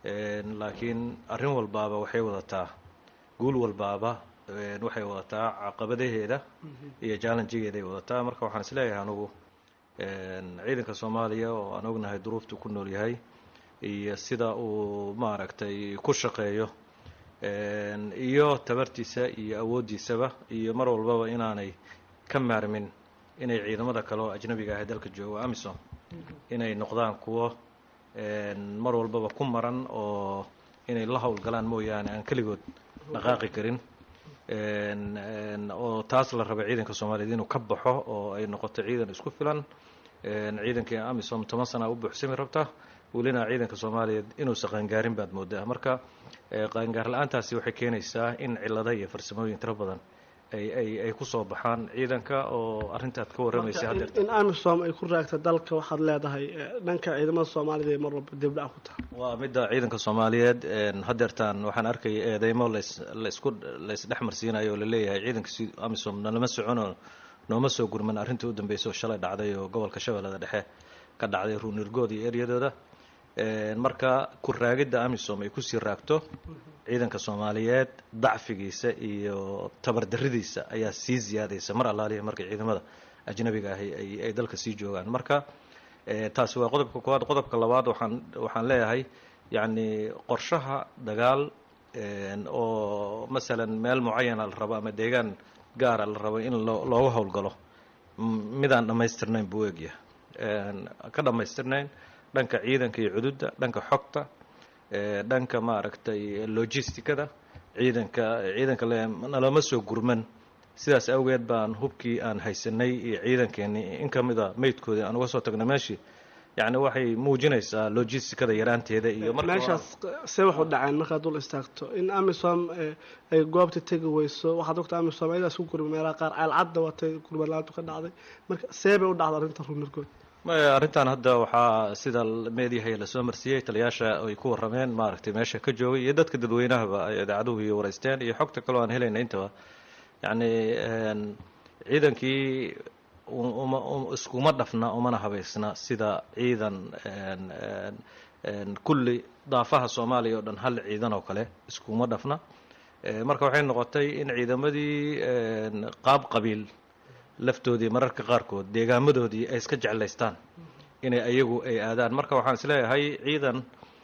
laakiin arrin walbaaba waxay wadataa guul walbaaba waxay wadataa caqabadaheeda iyo jallenjigeeday wadataa marka waxaan isleeyahay anugu ciidanka soomaaliya oo aan ognahay duruuftu ku nool yahay iyo sida uu maaragtay ku shaqeeyo iyo tabartiisa iyo awooddiisaba iyo mar walbaba inaanay ka maarmin inay ciidamada kale oo ajnabiga ah dalka jooga amisom inay noqdaan kuwo mar walbaba ku maran oo inay la howlgalaan mooyaane aan keligood dhaqaaqi karin oo taas la raba ciidanka soomaaliyeed inuu ka baxo oo ay noqoto ciidan isku filan ciidankii amisom toban sana u buuxsami rabta welina ciidanka soomaaliyeed inuusa qaangaarin baad moodaa marka qaangaar la-aantaasi waxay keenaysaa in cilada iyo farsamooyin tiro badan ay ay ay kusoo baxaan ciidanka oo arrintaad ka warramaysa haddeerta in amisom ay ku raagta dalka waxaad leedahay dhanka ciidamada soomaalida ay mar walba dibdhac ku tahay waa midda ciidanka soomaaliyeed haddeertaan waxaan arkay eedeymo las laisku laysdhex marsiinayo oo laleeyahay ciidanka si amisom nalama soconoo nooma soo gurman arrintii u dambeysay oo shalay dhacday oo gobolka shabeellada dhexe ka dhacday ruunirgood iyo eryadooda marka ku raagidda amisom ay kusii raagto ciidanka soomaaliyeed dacfigiisa iyo tabardaridiisa ayaa sii ziyaadaysa mar allaaliya markay ciidamada ajnabiga ahi ay ay dalka sii joogaan marka taasi waa qodobka koowaad qodobka labaad waxaan waxaan leeyahay yacni qorshaha dagaal oo masalan meel mucayana la rabo ama deegaan gaara la rabo in loo looga howlgalo midaan dhammaystirnayn buu egyahay ka dhammaystirnayn dhanka ciidanka iyo cududda dhanka xogta dhanka maaragtay logisticada ciidanka ciidanka nalama soo gurman sidaas awgeed baan hubkii aan haysanay iyo ciidankeenii in ka mida meydkoodii aan uga soo tagnay meeshii yacni waxay muujinaysaa logisticada yaraanteeda iyo meeshaas see waxu dhaceen markaad dul istaagto in amisom ay goobta tegi weyso waxaad ogta amisom ayadaas ku gurma meelaha qaar ceelcadda watay gurmadlaantu ka dhacday marka see bay u dhacda arrinta ruunargood maya arrintan hadda waxaa sida meediyahay lasoo marsiyey taliyaasha ay ku warrameen maaragtay meesha ka joogay iyo dadka dadweynahaba ay idaacaduhu iyo waraysteen iyo xogta kaloo aan helayna intaba yacni ciidankii uma iskuma dhafna umana habaysna sida ciidan kulli daafaha soomaaliya oo dhan hal ciidan oo kale iskuma dhafna marka waxay noqotay in ciidamadii qaab qabiil laftoodii mararka qaarkood deegaamadoodii ay iska jeclaystaan inay ayagu ay aadaan marka waxaan isleeyahay ciidan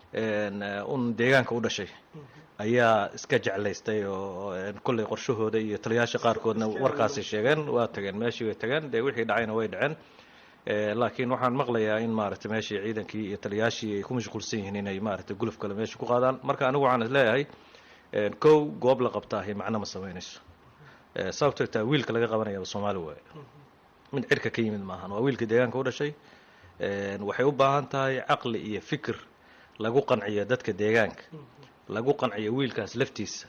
un deegaanka u dhashay ayaa iska jeclaystay oo kolley qorshahooda iyo taliyaasha qaarkoodna warkaasi sheegeen waa tageen meeshii way tageen dee wixii dhacayna way dhaceen laakiin waxaan maqlayaa in maaragtay meeshii ciidankii iyo taliyaashii ay ku mashquulsan yihiin inay maaragtay guluf kale meesha ku qaadaan marka anigu waxaan isleeyahay kow goob la qabtaahi macno ma samaynayso sababto taa wiilka laga qabanayaba soomaali waaye mid cirka ka yimid maahan waa wiilka deegaanka u dhashay waxay u baahan tahay caqli iyo fikir lagu qanciyo dadka deegaanka lagu qanciyo wiilkaas laftiisa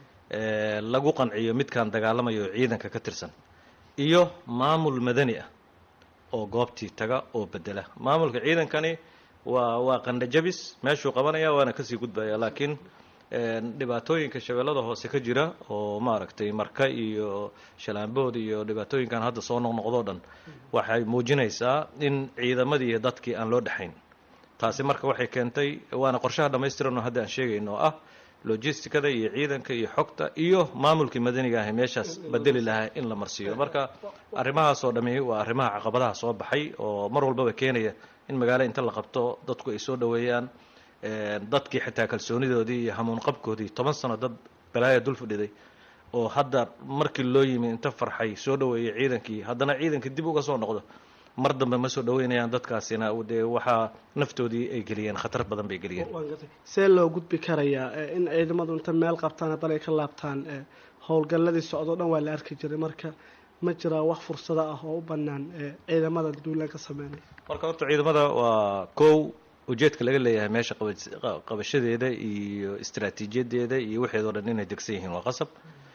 lagu qanciyo midkaan dagaalamayo oo ciidanka ka tirsan iyo maamul madani ah oo goobtii taga oo bedela maamulka ciidankani waa waa qandhajabis meeshuu qabanaya waana kasii gudbaya laakiin dhibaatooyinka shabeellada hoose ka jira oo maaragtay marka iyo shalaambood iyo dhibaatooyinkan hadda soo noqnoqdoo dhan waxay muujinaysaa in ciidamadii iyo dadkii aan loo dhexayn taasi marka waxay keentay waana qorshaha dhammaystiran oo hadda aan sheegayno oo ah logisticada iyo ciidanka iyo xogta iyo maamulkii madaniga ahi meeshaas bedeli lahaa in la marsiiyo marka arrimahaasoo dhami waa arrimaha caqabadaha soo baxay oo mar walbaba keenaya in magaalo inta la qabto dadku ay soo dhoweeyaan dadkii xitaa kalsoonidoodii iyo hamuun qabkoodii toban sano dad balaaya dul fadhiday oo hadda markii loo yimi inta farxay soo dhoweeyay ciidankii haddana ciidankii dib uga soo noqdo mar dambe ma soo dhaweynayaan dadkaasina dee waxaa naftoodii ay geliyeen khatar badan bay geliyeen see loo gudbi karayaa in ciidamadu inta meel qabtaan haddana ay ka laabtaan howlgalladii socdoo dhan waa la arki jiray marka ma jiraa wax fursado ah oo u bannaan ciidamada duulaan ka sameynaya marka horta ciidamada waa kow ujeedka laga leeyahay meesha qabashadeeda iyo istaraatiijiyadeeda iyo waxeedoo dhan inay degsan yihiin waa qasab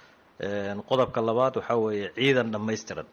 qodobka labaad waxaa weeye ciidan dhammaystiran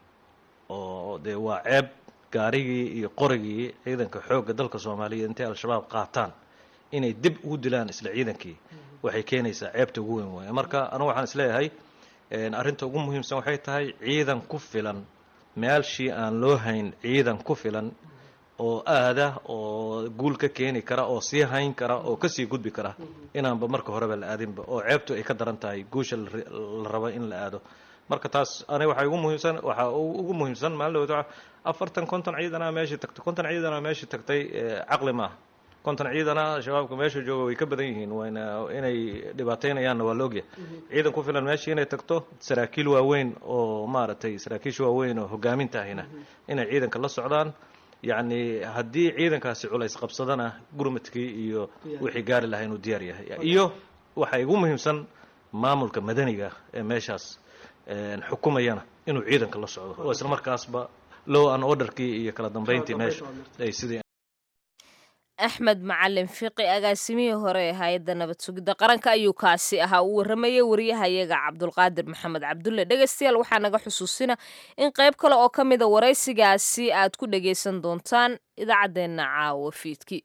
oo dee waa ceeb gaarigii iyo qorigii ciidanka xoogga dalka soomaaliya intay al-shabaab qaataan inay dib ugu dilaan isla ciidankii waxay keenaysaa ceebta ugu weyn waaya marka anigu waxaan isleeyahay arrinta ugu muhiimsan waxay tahay ciidan ku filan meelshii aan loo hayn ciidan ku filan oo aada oo guul ka keeni kara oo sii hayn kara oo kasii gudbi kara inaanba marka horeba la aadinba oo ceebtu ay ka daran tahay guusha la rabo in la aado marka taas aniga waxaa ugu muhiimsan waxaa ugu muhiimsan maalin dhawata afartan konton ciidana meeshii tagtay konton ciidana meeshii tagtay caqli maaha konton ciidana shabaabka meesha jooga way ka badan yihiin wayna inay dhibaateynayaanna waa laogyahay ciidan ku filan meeshii inay tagto saraakiil waaweyn oo maaragtay saraakiisha waaweyn oo hogaaminta ahina inay ciidanka la socdaan yacni haddii ciidankaasi culays qabsadana gurmadkii iyo wixii gaari lahaa inuu diyaar yahay iyo waxaa ugu muhiimsan maamulka madaniga ee meeshaas xukumayana inuu ciidanka la socdo oo isla markaasba low an orderkii iyo kala dambeyntii meesha ay sidii axmed macalin fiqi agaasimihii hore ee hay-adda nabad sugidda qaranka ayuu kaasi ahaa uu warramayay wariyahayaga cabdulqaadir maxamed cabdulle dhegaystayaal waxaa naga xusuusina in qayb kale oo ka mida waraysigaasi aad ku dhagaysan doontaan idaacaddeenna caawa fiidkii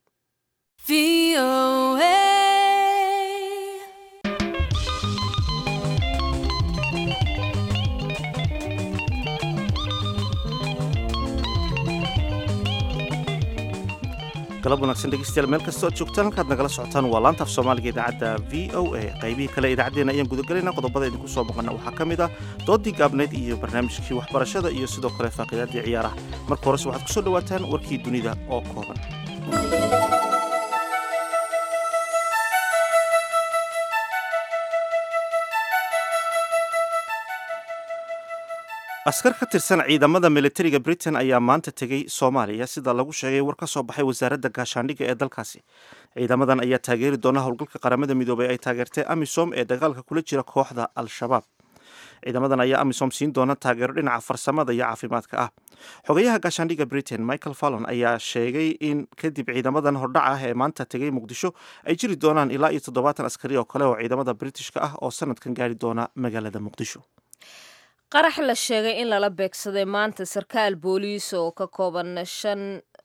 galab wanagsan dhegeystayaal meel kastoo aad joogtaan halkaad nagala socotaan waa laanta af soomaaliga idaacadda v o a qaybihii kale idaacaddeenna ayaan gudagelaynaa qodobada idinku soo maqana waxaa ka mid ah doodii gaabneyd iyo barnaamijkii waxbarashada iyo sidoo kale faaqiidaaddii ciyaaraha marka horese waxaad ku soo dhowaataan warkii dunida oo kooban askar ka tirsan ciidamada militariga britain ayaa maanta tegey soomaaliya sida lagu sheegay war ka soo baxay wasaaradda gaashaandhigga ee dalkaasi ciidamadan ayaa taageeri doona howlgalka qaramada midoobay ay taageertay amisom ee dagaalka kula jira kooxda al-shabaab ciidamadan ayaa amisom siin doona taageero dhinaca farsamada iyo caafimaadka ah xogayaha gaashaandhigga britain michael fallon ayaa sheegay in kadib ciidamadan hordhac ah ee maanta tegay muqdisho ay jiri doonaan ilaa iyo toddobaatan askari oo kale oo ciidamada britishka ah oo sanadkan gaari doona magaalada muqdisho qarax la sheegay in lala beegsaday maanta sarkaal booliis oo ka kooban shan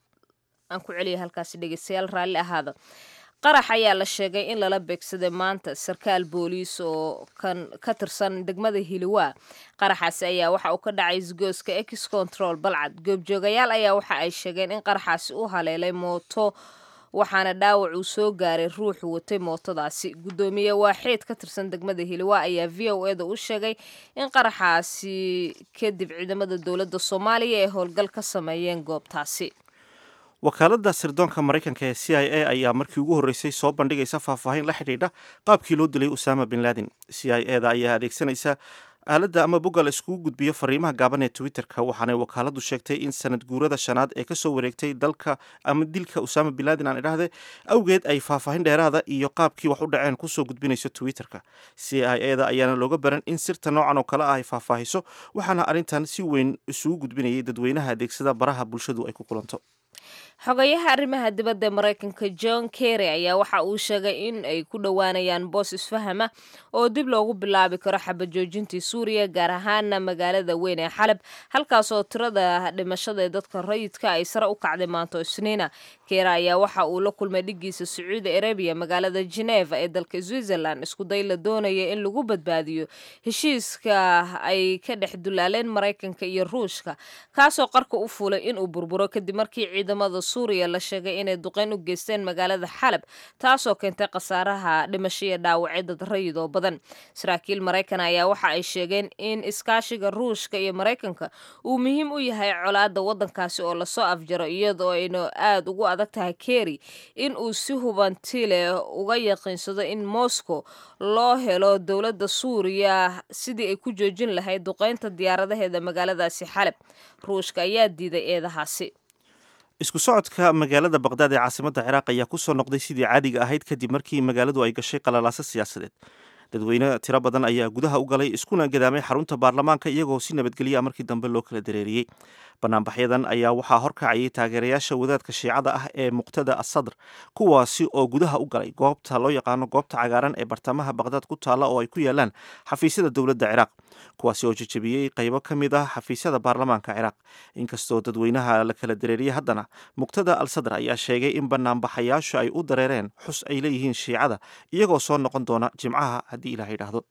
aan ku celiya halkaasi dhegeystayaal raalli ahaada qarax ayaa la sheegay in lala beegsaday maanta sarkaal booliis oo kan ka tirsan degmada hiliwaa qaraxaasi ayaa waxa uu ka dhacay isgooska ex control balcad goobjoogayaal ayaa waxa ay sheegeen in qaraxaasi u haleelay mooto waxaana dhaawac uu soo gaaray ruuxu watay mootadaasi guddoomiye waaxeed ka tirsan degmada hiliwa ayaa v o eda u sheegay in qaraxaasi kadib ciidamada dowladda soomaaliya ay howlgal ka sameeyeen goobtaasi wakaaladda sirdoonka maraykanka ee c i a ayaa markii ugu horreysay soo bandhigaysa faahfaahin la xidhiidha qaabkii loo dilay usaama bin laden c i eda ayaa adeegsanaysa aaladda ama bogga la iskugu gudbiyo fariimaha gaaban ee twitterka waxaanay wakaaladdu sheegtay in sanad guurada shanaad ee kasoo wareegtay dalka ama dilka usaama bin laden aan idhaahde awgeed ay faahfaahin dheeraada iyo qaabkii wax u dhaceen kusoo gudbinayso twitterka c i eda ayaana looga baran in sirta noocan oo kale ah ay faahfaahiso waxaana arrintan si weyn isugu gudbinayay dadweynaha adeegsada baraha bulshadu ay ku kulanto xogayaha arrimaha dibadda ee maraykanka john kerry ayaa waxa uu sheegay in ay ku dhowaanayaan boos isfahama oo dib loogu bilaabi karo xabajoojintii suuriya gaar ahaana magaalada weyn ee xalab halkaasoo tirada dhimashada ee dadka rayidka ay sare u kacday maanto isniina kery ayaa waxa uu la kulmay dhigiisa sacuudi arabiya magaalada geneva ee dalka switzerland iskuday la doonaya in lagu badbaadiyo heshiiska ay ka dhex dulaaleen maraykanka iyo ruushka kaasoo qarka u fulay inuu burburo kadib markii ciidamada suuriya la sheegay inay duqeyn u geysteen magaalada xalab taasoo keentay khasaaraha dhimasho iyo dhaawacyo dad rayid oo badan saraakiil maraykan ayaa waxa ay sheegeen in iskaashiga ruushka iyo maraykanka uu muhiim u yahay colaada wadankaasi oo lasoo afjaro iyadoo aynu aada ugu adag tahay keri in uu si hubanti leh uga yaqiinsado in moscow loo helo dowladda suuriya sidii ay ku joojin lahayd duqeynta diyaaradaheeda magaaladaasi xalab ruushka ayaa diiday eedahaasi isku socodka magaalada baqdaad ee caasimadda ciraaq ayaa ku soo noqday sidii caadiga ahayd kadib markii magaaladu ay gashay qalalaaso siyaasadeed dadweyne tiro badan ayaa gudaha u galay iskuna gadaamay xarunta baarlamaanka iyagoo si nabadgelya markii dambe loo kala dareeriyey banaanbaxyadan ayaa waxaa horkacayay taageerayaasha wadaadka shiicada ah ee muqtada asadr kuwaasi oo gudaha u galay goobta loo yaqaano goobta cagaaran ee bartamaha baqdaad ku taalla oo ay ku yaalaan xafiisyada dowladda ciraaq kuwaasi oo jejebiyey qaybo ka mid ah xafiisyada baarlamaanka ciraaq inkastoo dadweynaha la kala dareeriyey haddana muqtada al sadr ayaa sheegay in banaanbaxayaashu ay u dareereen xus ay leeyihiin shiicada iyagoo soo noqon doona jimcaha haddii ilaah yidhaahdo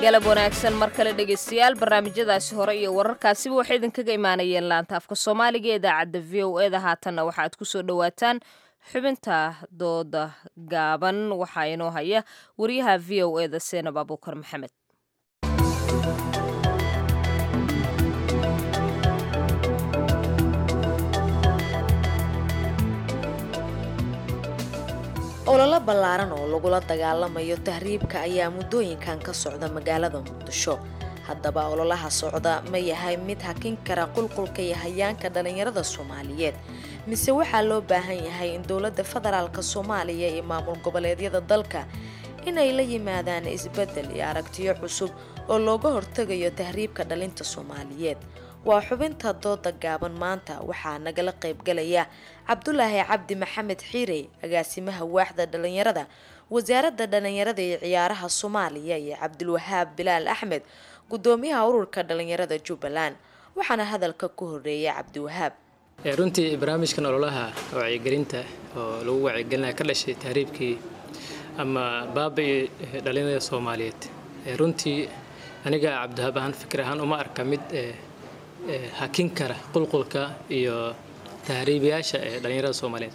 galab wanaagsan mar kale dhegaystayaal barnaamijyadaasi hore iyo wararkaasiba waxay idinkaga imaanayeen laanta afka soomaaliga ee idaacadda v o eda haatanna waxaad ku soo dhowaataan xubinta dooda gaaban waxaa inoo haya wariyaha v o eda seenab abuukar maxamed ololo ballaaran oo lagula dagaalamayo tahriibka ayaa muddooyinkan ka socda magaalada muqdisho haddaba ololaha socda ma yahay mid hakin kara qulqulka iyo hayaanka dhallinyarada soomaaliyeed mise waxaa loo baahan yahay in dowladda federaalka soomaaliya iyo maamul goboleedyada dalka inay la yimaadaan isbeddel iyo aragtiyo cusub oo looga hortegayo tahriibka dhalinta soomaaliyeed waa xubinta dooda gaaban maanta waxaa nagala qaybgalaya cabdulaahi cabdi maxamed xiirey agaasimaha waaxda dhallinyarada wasaaradda dhallinyarada iyo ciyaaraha soomaaliya iyo cabdulwahaab bilaal axmed gudoomiyaha ururka dhallinyarada jubbaland waxaana hadalka ku horeeyay cabdiwahaab runtii barnaamijkan ololaha wacyigelinta oo lagu wacyigelinaya ka dhashay tahriibkii ama baabai dhallinyarada soomaaliyeed runtii aniga cabdiwahaab ahaan fikir ahaan uma arka mid hakin kara qulqulka iyo tahriibayaasha ee dhallinyarada soomaaliyeed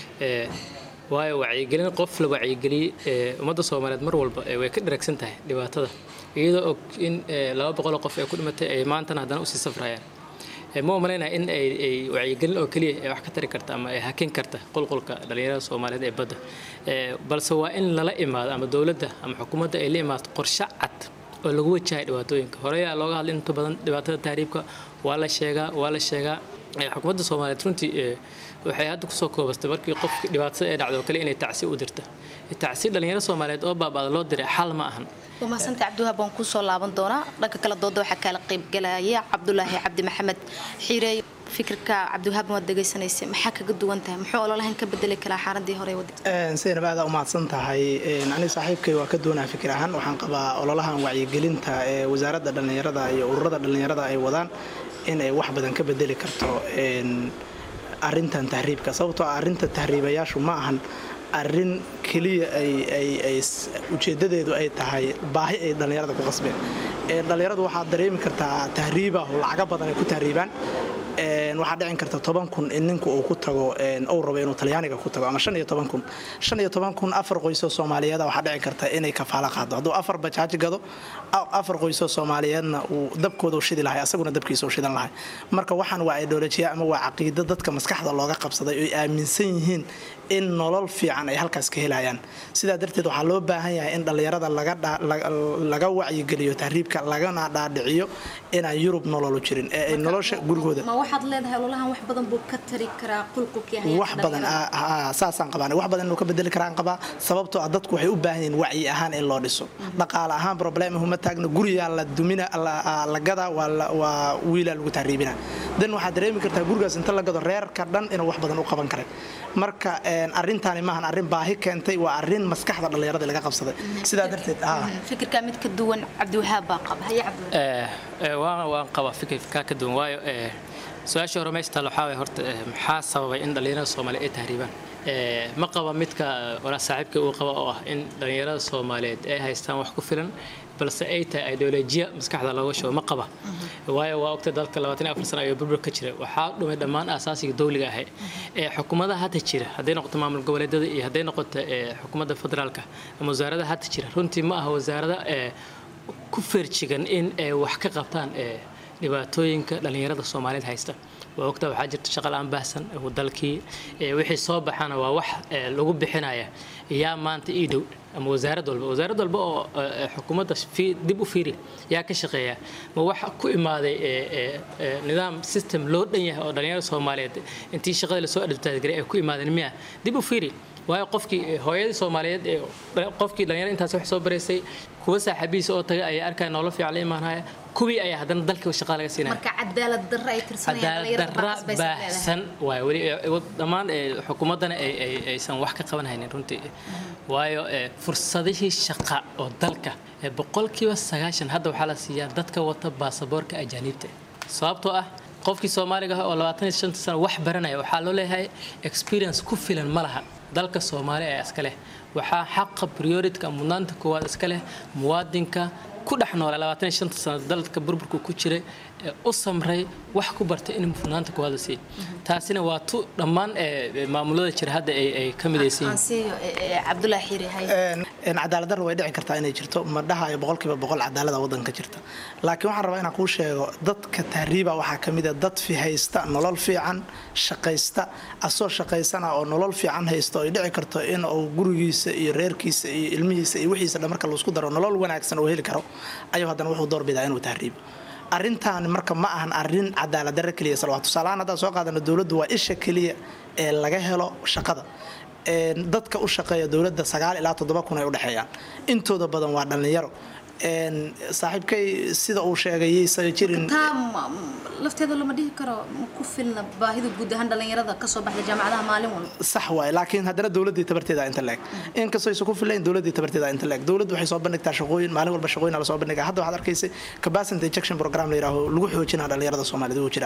waayo wacyigelin qof la wacyigeliyey ummadda soomaaliyeed mar walba way ka dharagsan tahay dhibaatada iyadoo og in laba boqoloo qof ee ku dhimatay ay maantana haddana usii safrayaan ma umalaynaya in ay wacyigelin oo keliya ay wax ka tari karta ama ay hakin karta qulqulka dhallinyarada soomaaliyeed ee badda balse waa in lala imaado ama dowladda ama xukuumadda ay la imaato qorshe cad oo lagu wajahay dhibaatooyinka horeyaa looga hadlay inta badan dhibaatada tahriibka waa la sheegaa waa la sheegaa xukuumadda soomaaliyeed runtii waxay hadda kusoo koobastay markii qofki dhibaatada ee dhacdo kale inay tacsi u dirta tacsi dhallinyaro soomaaliyeed oo baaba'da loo diray xal ma ahan waa mahadsantahay cabdiwahaab waan kusoo laaban doonaa dhanka kale dooda waxaa kaala qaybgalaya cabdulaahi cabdi maxamed xiireey fikirka cabdiwahaab waad dhegaysanaysay maxaa kaga duwan tahay muxuu ololahan ka bedeli karaa xaaladii hore wada saynab aada umahadsan tahay aniga saaxiibkay waa ka doonaa fikir ahaan waxaan qabaa ololahan wacyigelinta ee wasaaradda dhallinyarada iyo ururada dhallinyarada ay wadaan inay wax badan ka bedeli karto arintan tahriibka sababtoo ah arrinta tahriibayaashu ma ahan arrin keliya ay ujeedadeedu ay tahay baahi ay dhallinyarada ku qasbeen dhallinyaradu waxaad dareemi kartaa tahriiba lacaga badan ay ku tahriibaan waxaa dhicin karta toban kun in ninku uu ku tago uu rabo inuu talyaaniga ku tago ama shan iyo toban kun shan iyo toban kun afar qoysoo soomaaliyeeda waxaa dhici karta inay kafaalo qaado hadduu afar bajaaj gado afar qoysoo soomaaliyeedna uu dabkooda u shidi lahay asaguna dabkiisa u shidan lahay marka waxaan waa ideolojiya ama waa caqiido dadka maskaxda looga qabsaday oy aaminsan yihiin in nolol fiican ay halkaas ka helayaan sidaa darteed waxaa loo baahan yahay in dhallinyarada laga wacyigeliyo tahriibka lagana dhaadhiciyo inaan yurub nololu jirin ee ay nolosha gurigooda ma waxaad leedahay ololahan wax badan buu ka tari karaa qulqulkii wax badan saasaan qabaan wax badan inuu ka bedeli karaan qabaa sababtoo ah dadku waxay u baahan yihiin wacyi ahaan in loo dhiso dhaqaale ahaan problemahuma taagna guriyaa la dumina la gadaa waa wiilaa lagu tahriibina dan waxaad dareemi kartaa gurigaas inta la gado reerka dhan inuu wax badan u qaban karay marka arintaani maahan arrin baahi keentay waa arrin maskaxda dhallinyarada laga qabsaday sidaa darteed fikirka mid ka duwan cabdiwahaab baa qaba haye waan qabaa fikirka ka duwan waayo su-aasha hore meesha taal waxaa waye horta maxaa sababay in dhallinyarada soomaaliyeed ay tahriibaan ma qaba midka walaa saaxiibka uu qaba oo ah in dhallinyarada soomaaliyeed ay haystaan wax ku filan balse ay tahay ideolojiya maskaxda looga shubo ma qaba waayo waa ogtay dalka labaatan iyo afar sano ayuu burbur ka jira waxaa dhumay dhammaan aasaasiga dowliga ahay ee xukuumadaha hadda jira hadday noqoto maamul goboleedyada iyo hadday noqoto xukuumadda federaalka ama wasaaradaha hadda jira runtii ma aha wasaarada ku feerjigan in ay wax ka qabtaan dhibaatooyinka dhallinyarada soomaaliyeed haysta waa ogta waxaa jirta shaqal-aan baahsan dalkii wixii soo baxana waa wax lagu bixinaya yaa maanta ii dhow ama wasaarad walba wasaarad walba oo xukuumadda dib u fiiri yaa ka shaqeeya ma wax ku imaaday nidaam system loo dhan yahay oo dhallinyarada soomaaliyeed intii shaqada lasoo advertise ay ku imaadeen miya dib u fiiri waayo qofkii hooyadii soomaaliyeed ee qofkii dhalinyarada intaas wax soo baraysay kuwa saaxiibihiisa oo taga ayaa arkaya nolol fiican la imaanaya kuwii ayaa haddana dalka shaqaa laga siinaya marka cadaalad darra ay cadaalad darra baahsan waayo weli dhammaan xukuumaddana aysan wax ka qaban haynin runtii waayo fursadihii shaqa oo dalka boqolkiiba sagaashan hadda waxaa la siiyaa dadka wata baasaboorka ajaaniibta sababtoo ah qofkii soomaaliga ah oo labaatan iyo shanta sano wax baranaya waxaa loo leeyahay experience ku filan ma laha dalka soomaali ee iska leh waxaa xaqa prioritka mudnaanta koowaad iska leh muwaadinka ku dhex noolaa labaatan iyo shanta sano dalka burburku ku jiray ee u samray wax ku bartay in mudnaanta koowaad la siiyo taasina waa tu dhammaan ee, maamulada jira hadda ay ay ka midaysan yihiin ansiyo cabdulaahi xiiri hay cadaalad darro way dhici kartaa inay jirto ma dhahayo boqolkiiba boqol cadaalada wadanka jirta laakiin waxaan rabaa inaan kuu sheego dadka tahriiba waxaa ka mid a dad fi haysta nolol fiican shaqaysta asoo shaqaysana oo nolol fiican haysta oo ay dhici karto in uu gurigiisa iyo reerkiisa iyo ilmihiisa iyo wixiisa dhan marka laisku daro nolol wanaagsan oo heli karo ayuu haddana wuxuu doorbidaa inuu tahriibo arrintan marka ma ahan arrin cadaalad darro keliya salwa tusaalahaan haddaan soo qaadano dowladdu waa isha keliya ee laga helo shaqada Een, dadka u shaqeeya dowladda sagaal ilaa toddoba kun ay u dhexeeyaan intooda badan waa dhallinyaro Een, saaxiibkay sida uu sheegay yaysan jirin taa ma- lafteeda lama dhihi karo ma ku filna baahida guud ahaan dhalinyarada kasoo baxda jaamacadaha maalin walba sax waaye laakiin haddana dowladdii tabarteeda inta leeg inkastoo aysan ku filayn dowladdii tabarteeda inta leeg dowladdu waxay soo bandhigtaa shaqooyin maalin walba shaqooyin la soo bandhigaa hadda waxaad arkaysay capacity injection program la yidhaaho lagu xoojinaa dhalinyarada soomaalida uu jira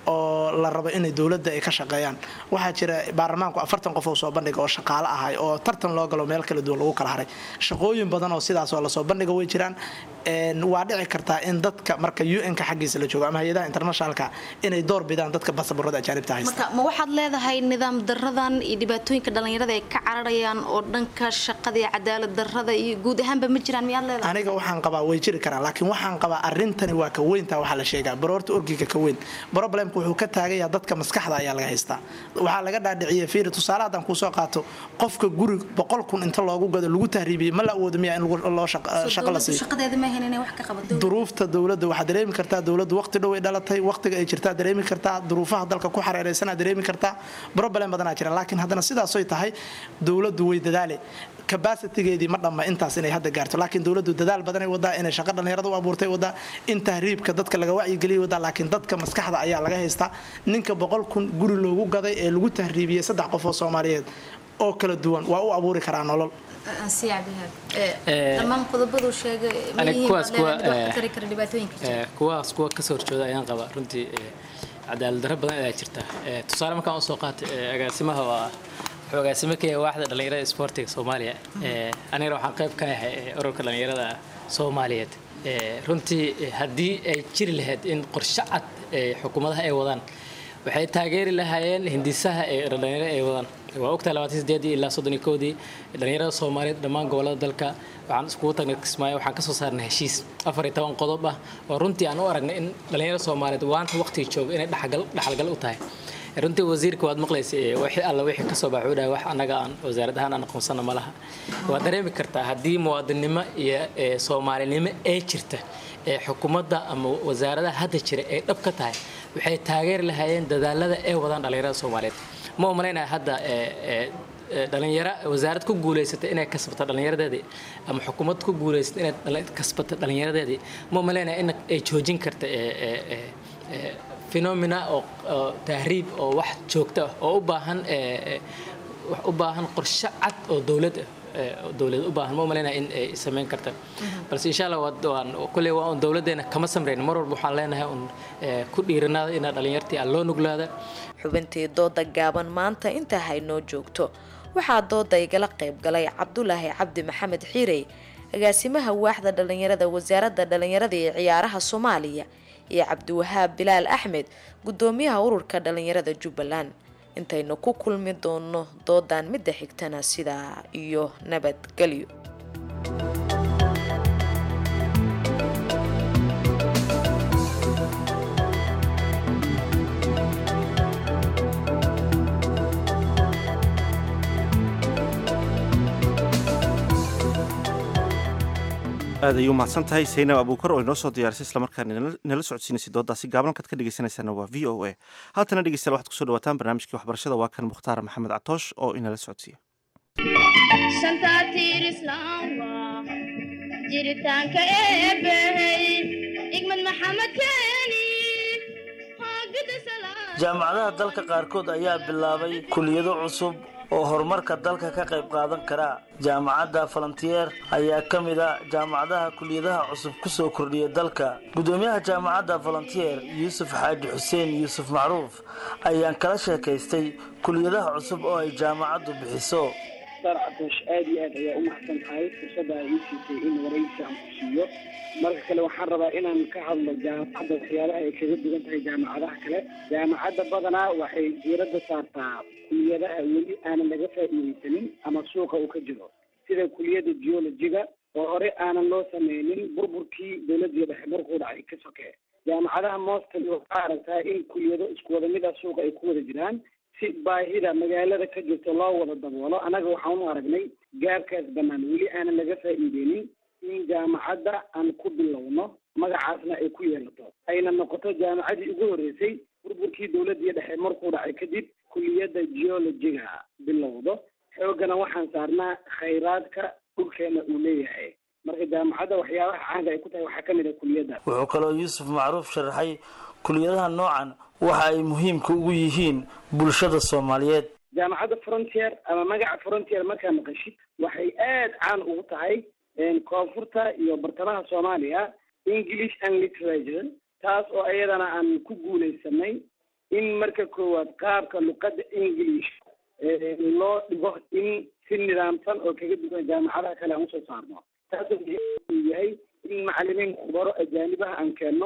oo la rabo inay dowladda ay ka shaqeeyaan waxaa jira baarlamaanku afartan qof oo soo bandhiga oo shaqaale ahay oo tartan loo galo meel kala duwan lagu kala haray shaqooyin badan oo sidaas oo lasoo bandhiga way jiraan Een, waa dhici kartaa in dadka marka un-ka xaggiisa la joogo ama hay-adaha internationalka inay door bidaan dadka basaborada ajaanibta haysta marka ma waxaad leedahay nidaam daradan iyo dhibaatooyinka dhalinyarada ay ka cararayaan oo dhanka shaqada iyo cadaalad darada iyo guud ahaanba ma jiraan miyaad leedahay aniga waxaan qabaa way jiri karaan laakiin waxaan qabaa arrintani waa ka weyntaa waxaa la sheegaa baroorta orgiga ka weyn problemku wuxuu ka taagayaa dadka maskaxda ayaa laga haystaa waxaa laga dhaadhiciyay fiiri tusaale haddaan kuu soo qaato qofka guri boqol kun inta loogu gado lagu tahriibiyey ma la awoodo miyaa in lagu- loo shaq- Soo shaqo la dowladdu siiyo shaqadeeda ma ahayn inay wax ka qabato duruufta dowladda waxaa dareemi kartaa dowladdu waqti dhow ay dhalatay waqtiga ay jirtaa dareemi kartaa duruufaha dalka ku xareeraysanaa dareemi kartaa problem badanaa jira laakiin haddana sidaasoy tahay dowladdu way dadaale capacitigeedii ma dhamma intaas inay hadda gaarto laakiin dowladdu dadaal badanay wadaa inay shaqo dhalinyarada u abuurtay wadaa in tahriibka dadka laga wacyigeliyay wadaa laakiin dadka maskaxda ayaa laga haystaa ninka boqol kun guri loogu gaday ee lagu tahriibiyey saddex qof oo soomaaliyeed oo kala duwan waa u abuuri karaa nolol ansiya cabdihaab Eh, dhammaan qodobaduu sheegay ma aniga yihiin kuwaas baad leedahay kuwa, mid wax ka eh, tari kara dhibaatooyinka jira Ee, kuwaas kuwa kasoo horjooda ayaan qabaa runtii ee, cadaalad darro badan ayaa jirta Ee, tusaale markaan usoo qaatay ee, agaasimaha waa wuxuu agaasimo ka yahay waaxda dhallinyarada isboortiga soomaaliya Ee, anigana waxaan qayb ka yahay ee, ururka dhallinyarada soomaaliyeed Ee, runtii ee, haddii ay jiri lahayd in qorshe cad ee xukuumadaha ay wadaan waxay taageeri lahaayeen hindisaha ee dhalinyarada ay wadaan waa ogtahay labaatan sideedii ilaa soddon iyo kowdii dhalinyarada soomaaliyeed dhammaan gobolada dalka waxaan iskugu tagnay kismaayo waxaan kasoo saarnay heshiis afar iyo toban qodob ah oo runtii aan u aragnay in dhalinyarada soomaaliyeed waanta waqtiga jooga inay dhaxgal dhaxalgal u tahay runtii wasiirka waad maqlaysa ee wixii alla wixii kasoo baxay wuxuu dhahay wax annaga aan wasaarad ahaan aan aqoonsana ma laha waad dareemi kartaa haddii muwaadinimo iyo ee, soomaalinimo ee jirta ee xukuumadda ama wasaaradaha hadda jira ay dhab ka tahay waxay taageeri lahaayeen dadaalada ay wadaan dhalinyarada soomaaliyeed ma u malaynaya hadda ee, ee, ee, dhalinyaro wasaarad ku guulaysata inay kasbato dhalinyaradeedii ama xukuumad ku guulaysata inay dhali- kasbato dhalinyaradeedii ma u malaynaya in ay joojin karta ee, ee, ee, ee, phenomena oo oo tahriib oo wax joogto ah oo u baahan ee, ee, wax u baahan qorshe cad oo dowlad ah ee, oo dowlad u baahan ma u malaynaya in ay samayn karta balse insha allah waa- waan kulley waa un dowladdeena kama samreyn mar walba waxaan leenahay un ee, ku dhiiranaada inaa dhalinyartii aan loo nuglaada xubintii dooda gaaban maanta intaa haynoo joogto waxaa dooda igala qayb galay cabdulaahi cabdi maxamed xiirey agaasimaha waaxda dhalinyarada wasaaradda dhalinyarada ee ciyaaraha soomaaliya iyo cabdiwahaab bilaal axmed gudoomiyaha ururka dhalinyarada jubbaland intaynu ku kulmi doono doodan midda xigtana sidaa iyo nabadgelyo aad ayuu mahadsan tahay saynab abuukar oo inoo soo diyaarisay islamarkaana nala- nala socodsiinaysay doodaasi gaaban halkaad ka dhegeysanaysaana waa v o a haatana dhegeystayaal waxaad kusoo dhawaataan barnaamijkii waxbarashada waa kan mukhtaar maxamed catoosh oo inala socodsiiya shanta tiir islaamka jiritaanka eebbahey igmad maxamed keeni haagida jaamacadaha dalka qaarkood ayaa bilaabay kuliyado cusub oo horumarka dalka ka qayb qaadan kara jaamacadda falantiyeer ayaa ka mid a jaamacadaha kuliyadaha cusub ku soo kordhiya dalka gudoomiyaha jaamacadda falantiyeer yuusuf xaaji xuseen yuusuf macruuf ayaan kala sheekaystay kuliyadaha cusub oo ay jaamacaddu bixiso mukhtaar catoosh aad iyo aad ayaa u mahadsan tahay fursadda ay ii siisay in waraysi aan ku siiyo marka kale waxaan rabaa inaan ka hadlo jaamacadda waxyaabaha ay kaga duwan tahay jaamacadaha kale jaamacadda badanaa waxay diiradda saartaa kuliyadaha weli aanan laga faa'iideysanin ama suuqa uu ka jiro sida kuliyadda geologiga oo hore aanan loo sameynin burburkii dowladii dhexe markuu dhacay ka sokee jaamacadaha mostly waxaa aragtaa in kuliyado isku wada mid ah suuqa ay ku wada jiraan si baahida magaalada ka jirto loo wada daboolo annaga waxaan u aragnay gaabkaas bannaan weli aanan laga faa'iideynin in jaamacadda aan ku bilowno magacaasna ay ku yeelato ayna noqoto jaamacadii ugu horreysay burburkii dowladii dhexe markuu dhacay kadib kuliyadda geologiga bilowdo xooggana waxaan saarnaa khayraadka dhulkeena uu leeyahay marka jaamacadda waxyaabaha caanka ay ku tahay waxaa ka mid ah kuliyadda wuxuu kaloo yuusuf macruuf sharaxay kuliyadaha noocan waxa ay muhiimka ugu yihiin bulshada soomaaliyeed jaamacadda frontier ama magaca frontier markaa maqashid waxay aad caan ugu tahay koonfurta iyo bartamaha soomaaliya english and literature taas oo iyadana aan ku guuleysanay in marka koowaad qaabka luqadda english loo dhigo in si nidaamsan oo kaga duwan jaamacadaha kale aan usoo saarno taasoo uu yahay in macalimiin khubaro ajaanibaha aan keenno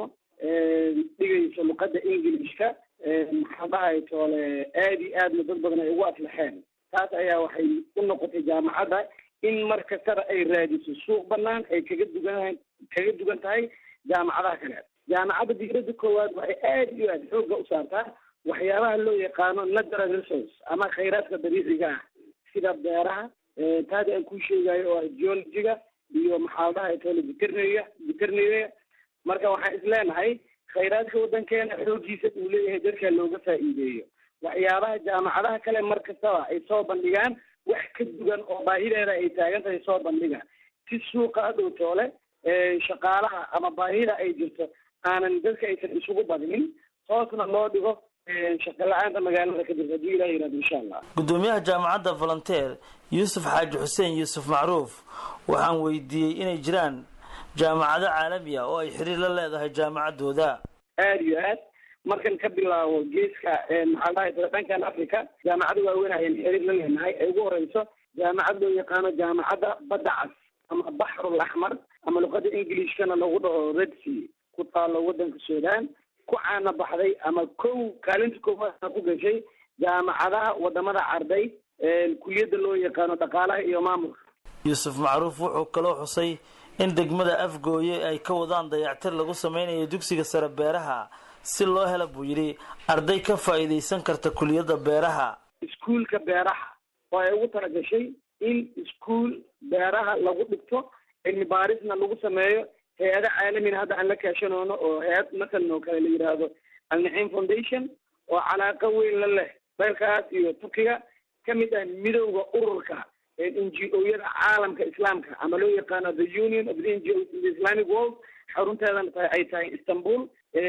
dhigayso luqadda englishka maxaa dhahay toole aad iyo aadna dad badan ay ugu aflaxeen taas ayaa waxay u noqotay jaamacadda in mar kastaba ay raadiso suuq banaan ay kaga dugan kaga dugan tahay jaamacadaha kale jaamacadda diirada koowaad waxay aad iyo aad xoogga u saartaa waxyaabaha loo yaqaano natural resource ama khayraadka dabiiciga ah sida beeraha taada aan kuu sheegayo oo ah geologiga iyo maxaa dhahay toole veterinary veterinary marka waxaan isleenahay khayraadka waddankeena xooggiisa uu leeyahay dadka looga faa'iideeyo waxyaabaha jaamacadaha kale mar kastaba ay soo bandhigaan wax ka dugan oo baahideeda ay taagan tahay soo bandhiga si suuqa hadhow toole shaqaalaha ama baahida ay jirto aanan dadka aysan isugu badinin hoosna loo dhigo shaqo la-aanta magaalada ka jirta haddii ilah yihahdo insha allah gudoomiyaha jaamacadda volonteer yuusuf xaaji xuseen yuusuf macruuf waxaan weydiiyey inay jiraan jaamacado caalami ah oo ay xiriir la leedahay jaamacaddooda aada iyo aad markan ka bilaabo geeska maxaa dhahay dhankan africa jaamacada waaweyn ayaan xiriir la leenahay ay ugu horeyso jaamacad loo yaqaano jaamacadda badda cas ama baxrul axmar ama luqada englishkana lagu dhaho red sea ku taalo wadanka sudan ku caana baxday ama kow kaalinta koowaadna ku gashay jaamacadaha wadamada carday kuliyadda loo yaqaano dhaqaalaha iyo maamulka yuusuf macruuf wuxuu kaloo xusay in degmada afgooye ay ka wadaan dayactir lagu sameynayo dugsiga sare beeraha si loo hela buu yidhi arday ka faa'iidaysan karta kuliyadda beeraha iskuulka beeraha oo ay ugu talagashay in iskuul beeraha lagu dhigto cilmi baarisna lagu sameeyo hay-ada caalamina hadda aan la kaashanoono oo hay-ad masalan oo kale la yidhaahdo alnaciim foundation oo calaaqa weyn la leh dalkaas iyo turkiga ka mid ah midowda ururka n g o-yada caalamka islaamka ama loo yaqaano the union of the n g o in the islamic world xarunteedana tahay ay tahay istanbul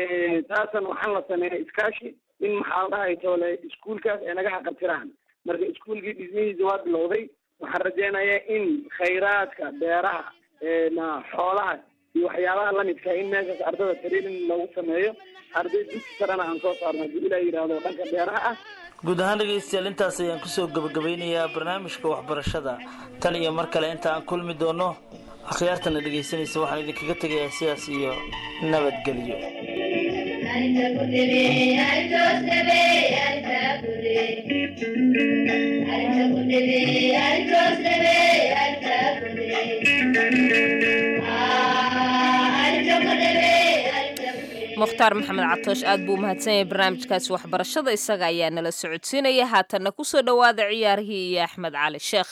taasan waxaan la sameeyay iskaashi in maxaa dhahay toole iskuulkaas ay naga xaqabtiraan marka iskuulkii dhismihiisa waa bilowday waxaan rajeynayaa in khayraadka beeraha na xoolaha iyo waxyaabaha lamidka in meeshaas ardada training loogu sameeyo arday dugsi sarena aan soo saarno haddii ilaa yidhaahdo dhanka beeraha ah guud ahaan dhegaystayaal intaas ayaan kusoo gabagabeynayaa barnaamijka waxbarashada tan iyo mar kale inta aan kulmi doono akhyaartana dhegaysanaysa waxaan idinkaga tegayaa sidaas iyo nabadgelyo mukhtaar maxamed catoosh aad buu umahadsan yahay barnaamijkaasi waxbarashada isaga ayaa nala socodsiinaya haatanna kusoo dhowaada ciyaarihii iyo axmed cali sheekh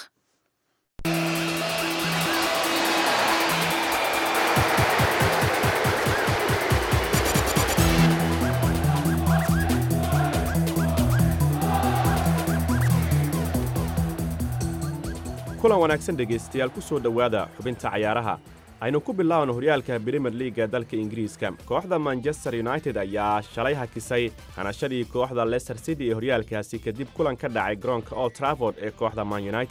kulan wanaagsan dhegaystayaal ku soo dhowaada xubinta cayaaraha aynu ku bilaabno horyaalka brimer liiga dalka ingiriiska kooxda manchester united ayaa shalay hakisay hanashadii kooxda leicester city ee horyaalkaasi kadib kulan ka dhacay garoonka old trafford ee kooxda man united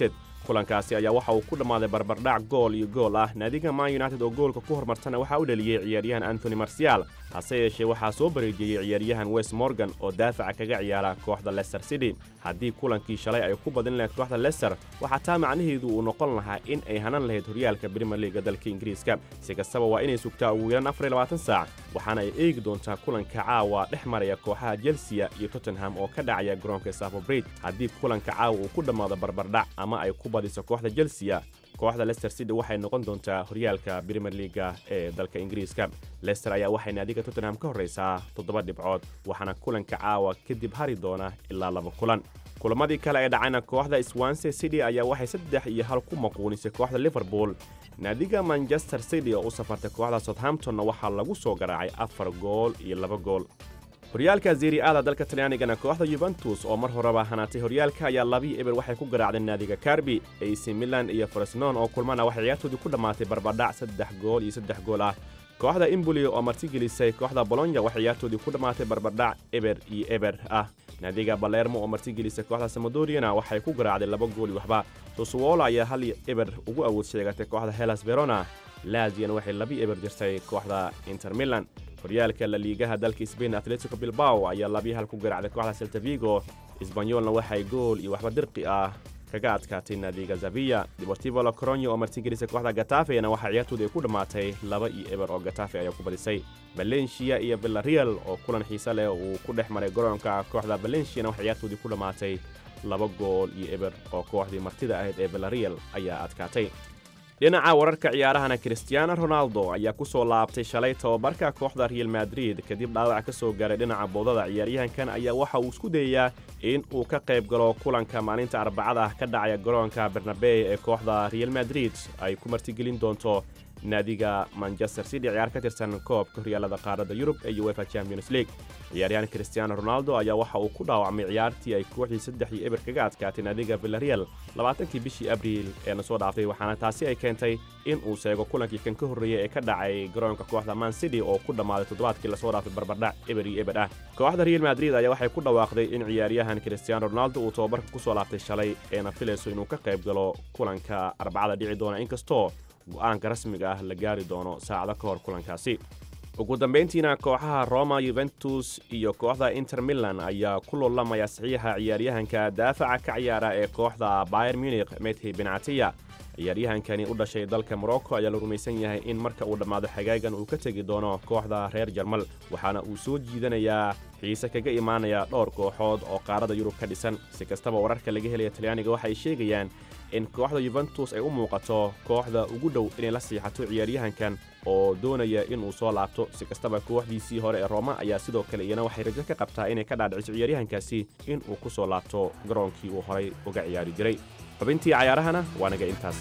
kulankaasi ayaa waxa uu ku dhammaaday barbardhac gool iyo gool ah naadiga man united oo goolka ku hormartana waxaa u dhaliyey ciyaaryahan antony marcial hase yeeshee waxaa soo bareejiyey ciyaaryahan west morgan oo daafaca kaga ciyaara kooxda lester city haddii kulankii shalay ay ku badin lahayd kooxda lester waxaa taa macnaheedu uu noqon lahaa in ay hanan lahayd horyaalka brimier liiga dalka ingiriiska si kastaba waa inay sugtaa ugu yaraan afar iyo labaatan saac waxaana ay eegi doontaa kulanka caawa dhex maraya kooxaha chelsea iyo tottenham oo ka dhacaya garoonka safo bridge haddii kulanka caawa uu ku dhammaado barbardhac ama ay ku badiso kooxda chelsea kooxda lester city waxay noqon doontaa horyaalka brimier liiga ee dalka ingiriiska lester ayaa waxay naadiga tottenham ka horraysaa toddoba dhibcood waxaana kulanka caawa kadib hari doona ilaa laba kulan kulamadii kale ee dhacayna kooxda swanse city ayaa waxay saddex iyo hal ku maquunisay kooxda liverpool naadiga manchester city oo u safartay kooxda southamptonna waxaa lagu soo garaacay afar gool iyo laba gool horyaalka zeri aada dalka talyaanigana kooxda yuventus oo mar horeba hanaatay horyaalka ayaa labii eber waxay ku garaacdeen naadiga karbi ac milan iyo fresnon oo kulmana waxay ciyaartoodii ku dhammaatay barbadhac saddex gool iyo saddex gool ah kooxda imboli oo martigelisay kooxda bolonya waxay ciyaartoodii ku dhammaatay barbadhac eber iyo eber ah naadiga balermo oo martigelisay kooxda samodoriana waxay ku garaacday laba gool iyo waxba susuwola ayaa hal eber ugu awood sheegatay kooxda helas verona laziana waxay labi eber jirtay kooxda inter milan horyaalka la liigaha dalka sbain atletico bilbao ayaa labii hal ku garaacday kooxda selta vigo isbanyolna waxay gool iyo waxba dirqi ah kaga adkaatay naadiga zaviya deportivo la coronyo oo martigelisay kooxda gatafena waxaa ciyaartooda ay ku dhammaatay laba iyo eber oo gatafe ayaa ku badisay valencia iyo villarreal oo kulan xiise leh uu ku dhex maray garoonka kooxda valenciana waxaa ciyaartoodii ku dhammaatay laba gool iyo eber oo kooxdii martida ahayd ee villarreal ayaa adkaatay dhinaca wararka ciyaarahana cristiano ronaldo ayaa ku soo laabtay shalay tababarka kooxda real madrid kadib dhaawac ka soo gaaray dhinaca boodada ciyaaryahankan ayaa waxa uu isku dayayaa in uu ka qayb galo kulanka maalinta arbacada ah ka dhacaya garoonka bernabey ee kooxda real madrid ay ku martigelin doonto naadiga manchester city ciyaar ka tirsan koobka horyaalada qaaradda yurub ee uefa champions league ciyaaryahan cristiano ronaldo ayaa waxa uu ku dhaawacmay ciyaartii ay kooxdii saddex iyo eber kaga adkaatay naadiga villarreal labaatankii bishii abriil ee na soo dhaaftay waxaana taasi ay keentay in uu seego kulankii kan ka horreeyey ee ka dhacay garoonka kooxda man city oo ku dhammaaday toddobaadkii lasoo dhaafay barbardhac eber iyo eber ah kooxda real madrid ayaa waxay ku dhawaaqday in ciyaaryahan cristiano ronaldo uu tababarka ku soo laabtay shalay eena filayso inuu ka qayb galo kulanka arbacada dhici doona inkastoo go'aanka rasmiga ah la gaari doono saacado ka hor kulankaasi ugu dambayntiina kooxaha roma yuventus iyo kooxda inter milan ayaa ku loolamaya saxiixa ciyaaryahanka daafaca ka ciyaara ee kooxda bayer munich methi benatiya ciyaaryahankani u dhashay dalka morocco ayaa la rumaysan yahay in marka uu dhammaado xagaagan uu ka tegi doono kooxda reer jarmal waxaana uu soo jiidanayaa xiise kaga imaanaya dhowr kooxood oo qaarada yurub ka dhisan si kastaba wararka laga helaya talyaaniga waxay sheegayaan in kooxda yuventus ay u muuqato kooxda ugu dhow inay la siixato ciyaaryahankan oo doonaya inuu soo laabto si kastaba kooxdiisii hore ee rooma ayaa sidoo kale iyana waxay rajo ka qabtaa inay ka dhaadhiciso ciyaaryahankaasi in uu ku soo laabto garoonkii uu horay uga ciyaari jiray xubintii cayaarahana waa naga intaas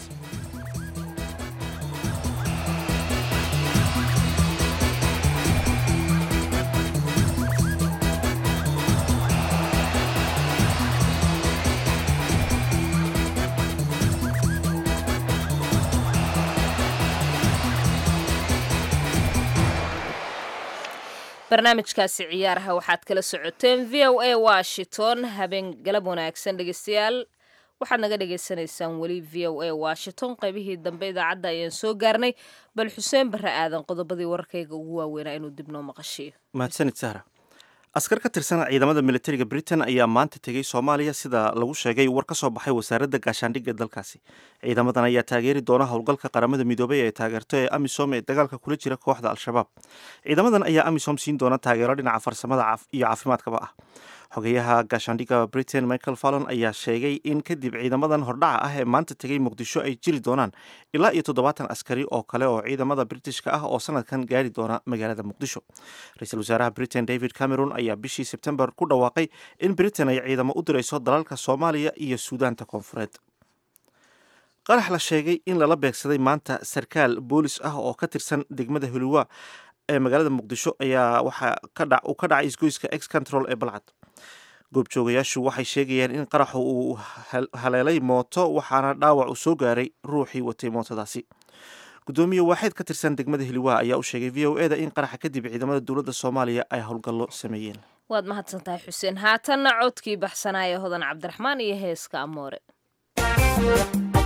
barnaamijkaasi ciyaaraha waxaad kala socoteen v o a washington habeen galab wanaagsan dhegeystayaal waxaad naga dhagaysanaysaan weli v o a washington qaybihii dambe idaacadda ayaan soo gaarnay bal xuseen barre aadan qodobadii wararkayga ugu waaweynaa inuu dib noo maqashiyo mahadsanid sahra askar ka tirsan ciidamada militariga britain ayaa maanta tegey soomaaliya sida lagu sheegay war ka soo baxay wasaaradda gaashaandhigga dalkaasi ciidamadan ayaa taageeri doona howlgalka qaramada midoobay ee taageerto ee amisom ee dagaalka kula jira kooxda al-shabaab ciidamadan ayaa amisom siin doona taageero dhinaca farsamada iyo caafimaadkaba ah xogeyaha gaashaandhigga britain michael fallon ayaa sheegay in kadib ciidamadan hordhaca ah ee maanta tegey muqdisho ay jiri doonaan ilaa iyo toddobaatan askari oo kale oo ciidamada britishka ah oo sanadkan gaari doona magaalada muqdisho ra-iisul wasaaraha britain david cameron ayaa bishii sebtembar ku dhawaaqay in britain ay ciidamo u dirayso dalalka soomaaliya iyo suudaanta koonfureed qarax la sheegay in lala beegsaday maanta sarkaal boolis ah oo ka tirsan degmada huluwa ee magaalada muqdisho ayaa waxaa uu ka dhacay isgoyska ex control ee balcad goobjoogayaashu waxay sheegayaan in qaraxu uu haleelay mooto waxaana dhaawac uu soo gaaray ruuxii watay mootadaasi gudoomiye waaxeed ka tirsan degmada hiliwaa ayaa u sheegay v o e da in qaraxa kadib ciidamada dowladda soomaaliya ay howlgallo sameeyeen waad mahadsantahay xuseen haatanna codkii baxsanaaya hodan cabdiraxmaan iyo heeska amoore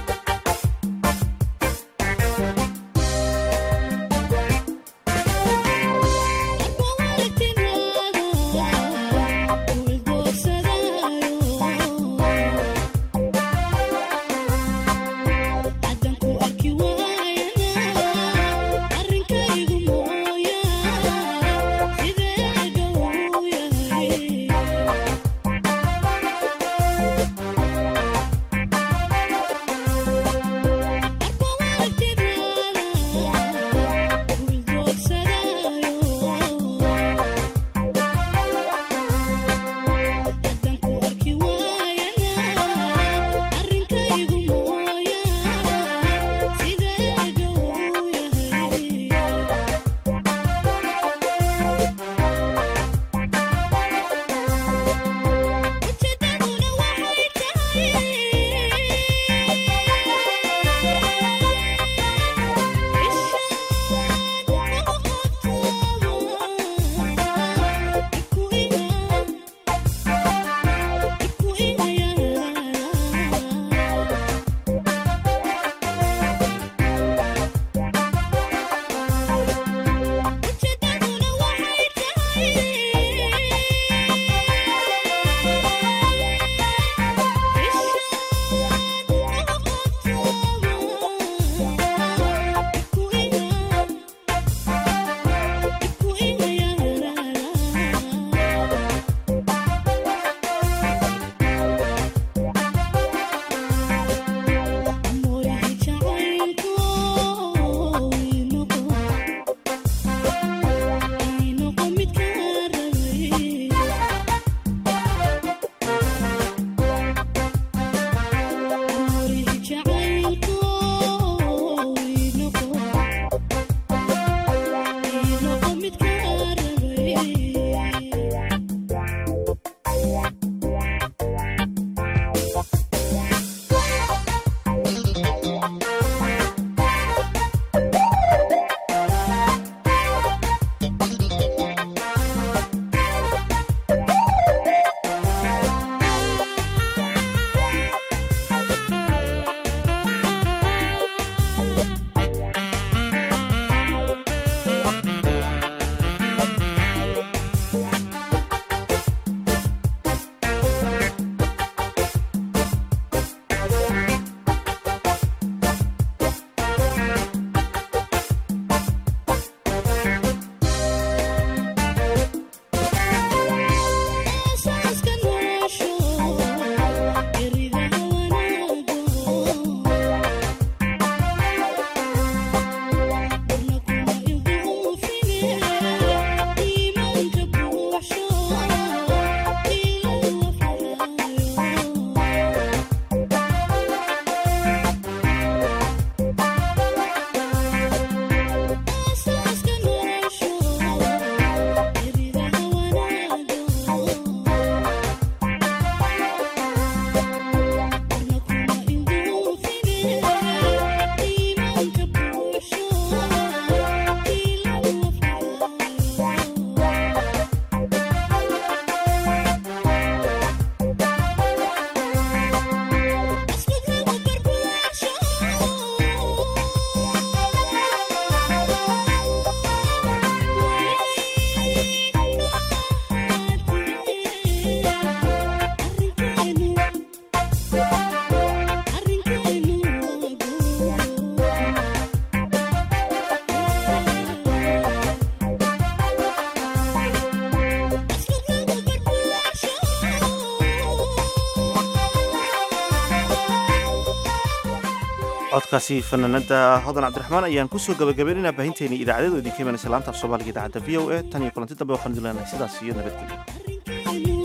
codkaasi fanaanada hodan cabdiraxmaan ayaan kusoo gabagabaynaynaa baahinteeni idaacadyadu idinka imanaysa laanta af soomaaliga idaacadda v o a tan iyo kulanti dambe waxaan idin leenahay sidaas iyo nabadgelyo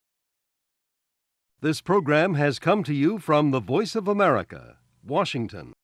This program has come to you from the Voice of America, Washington.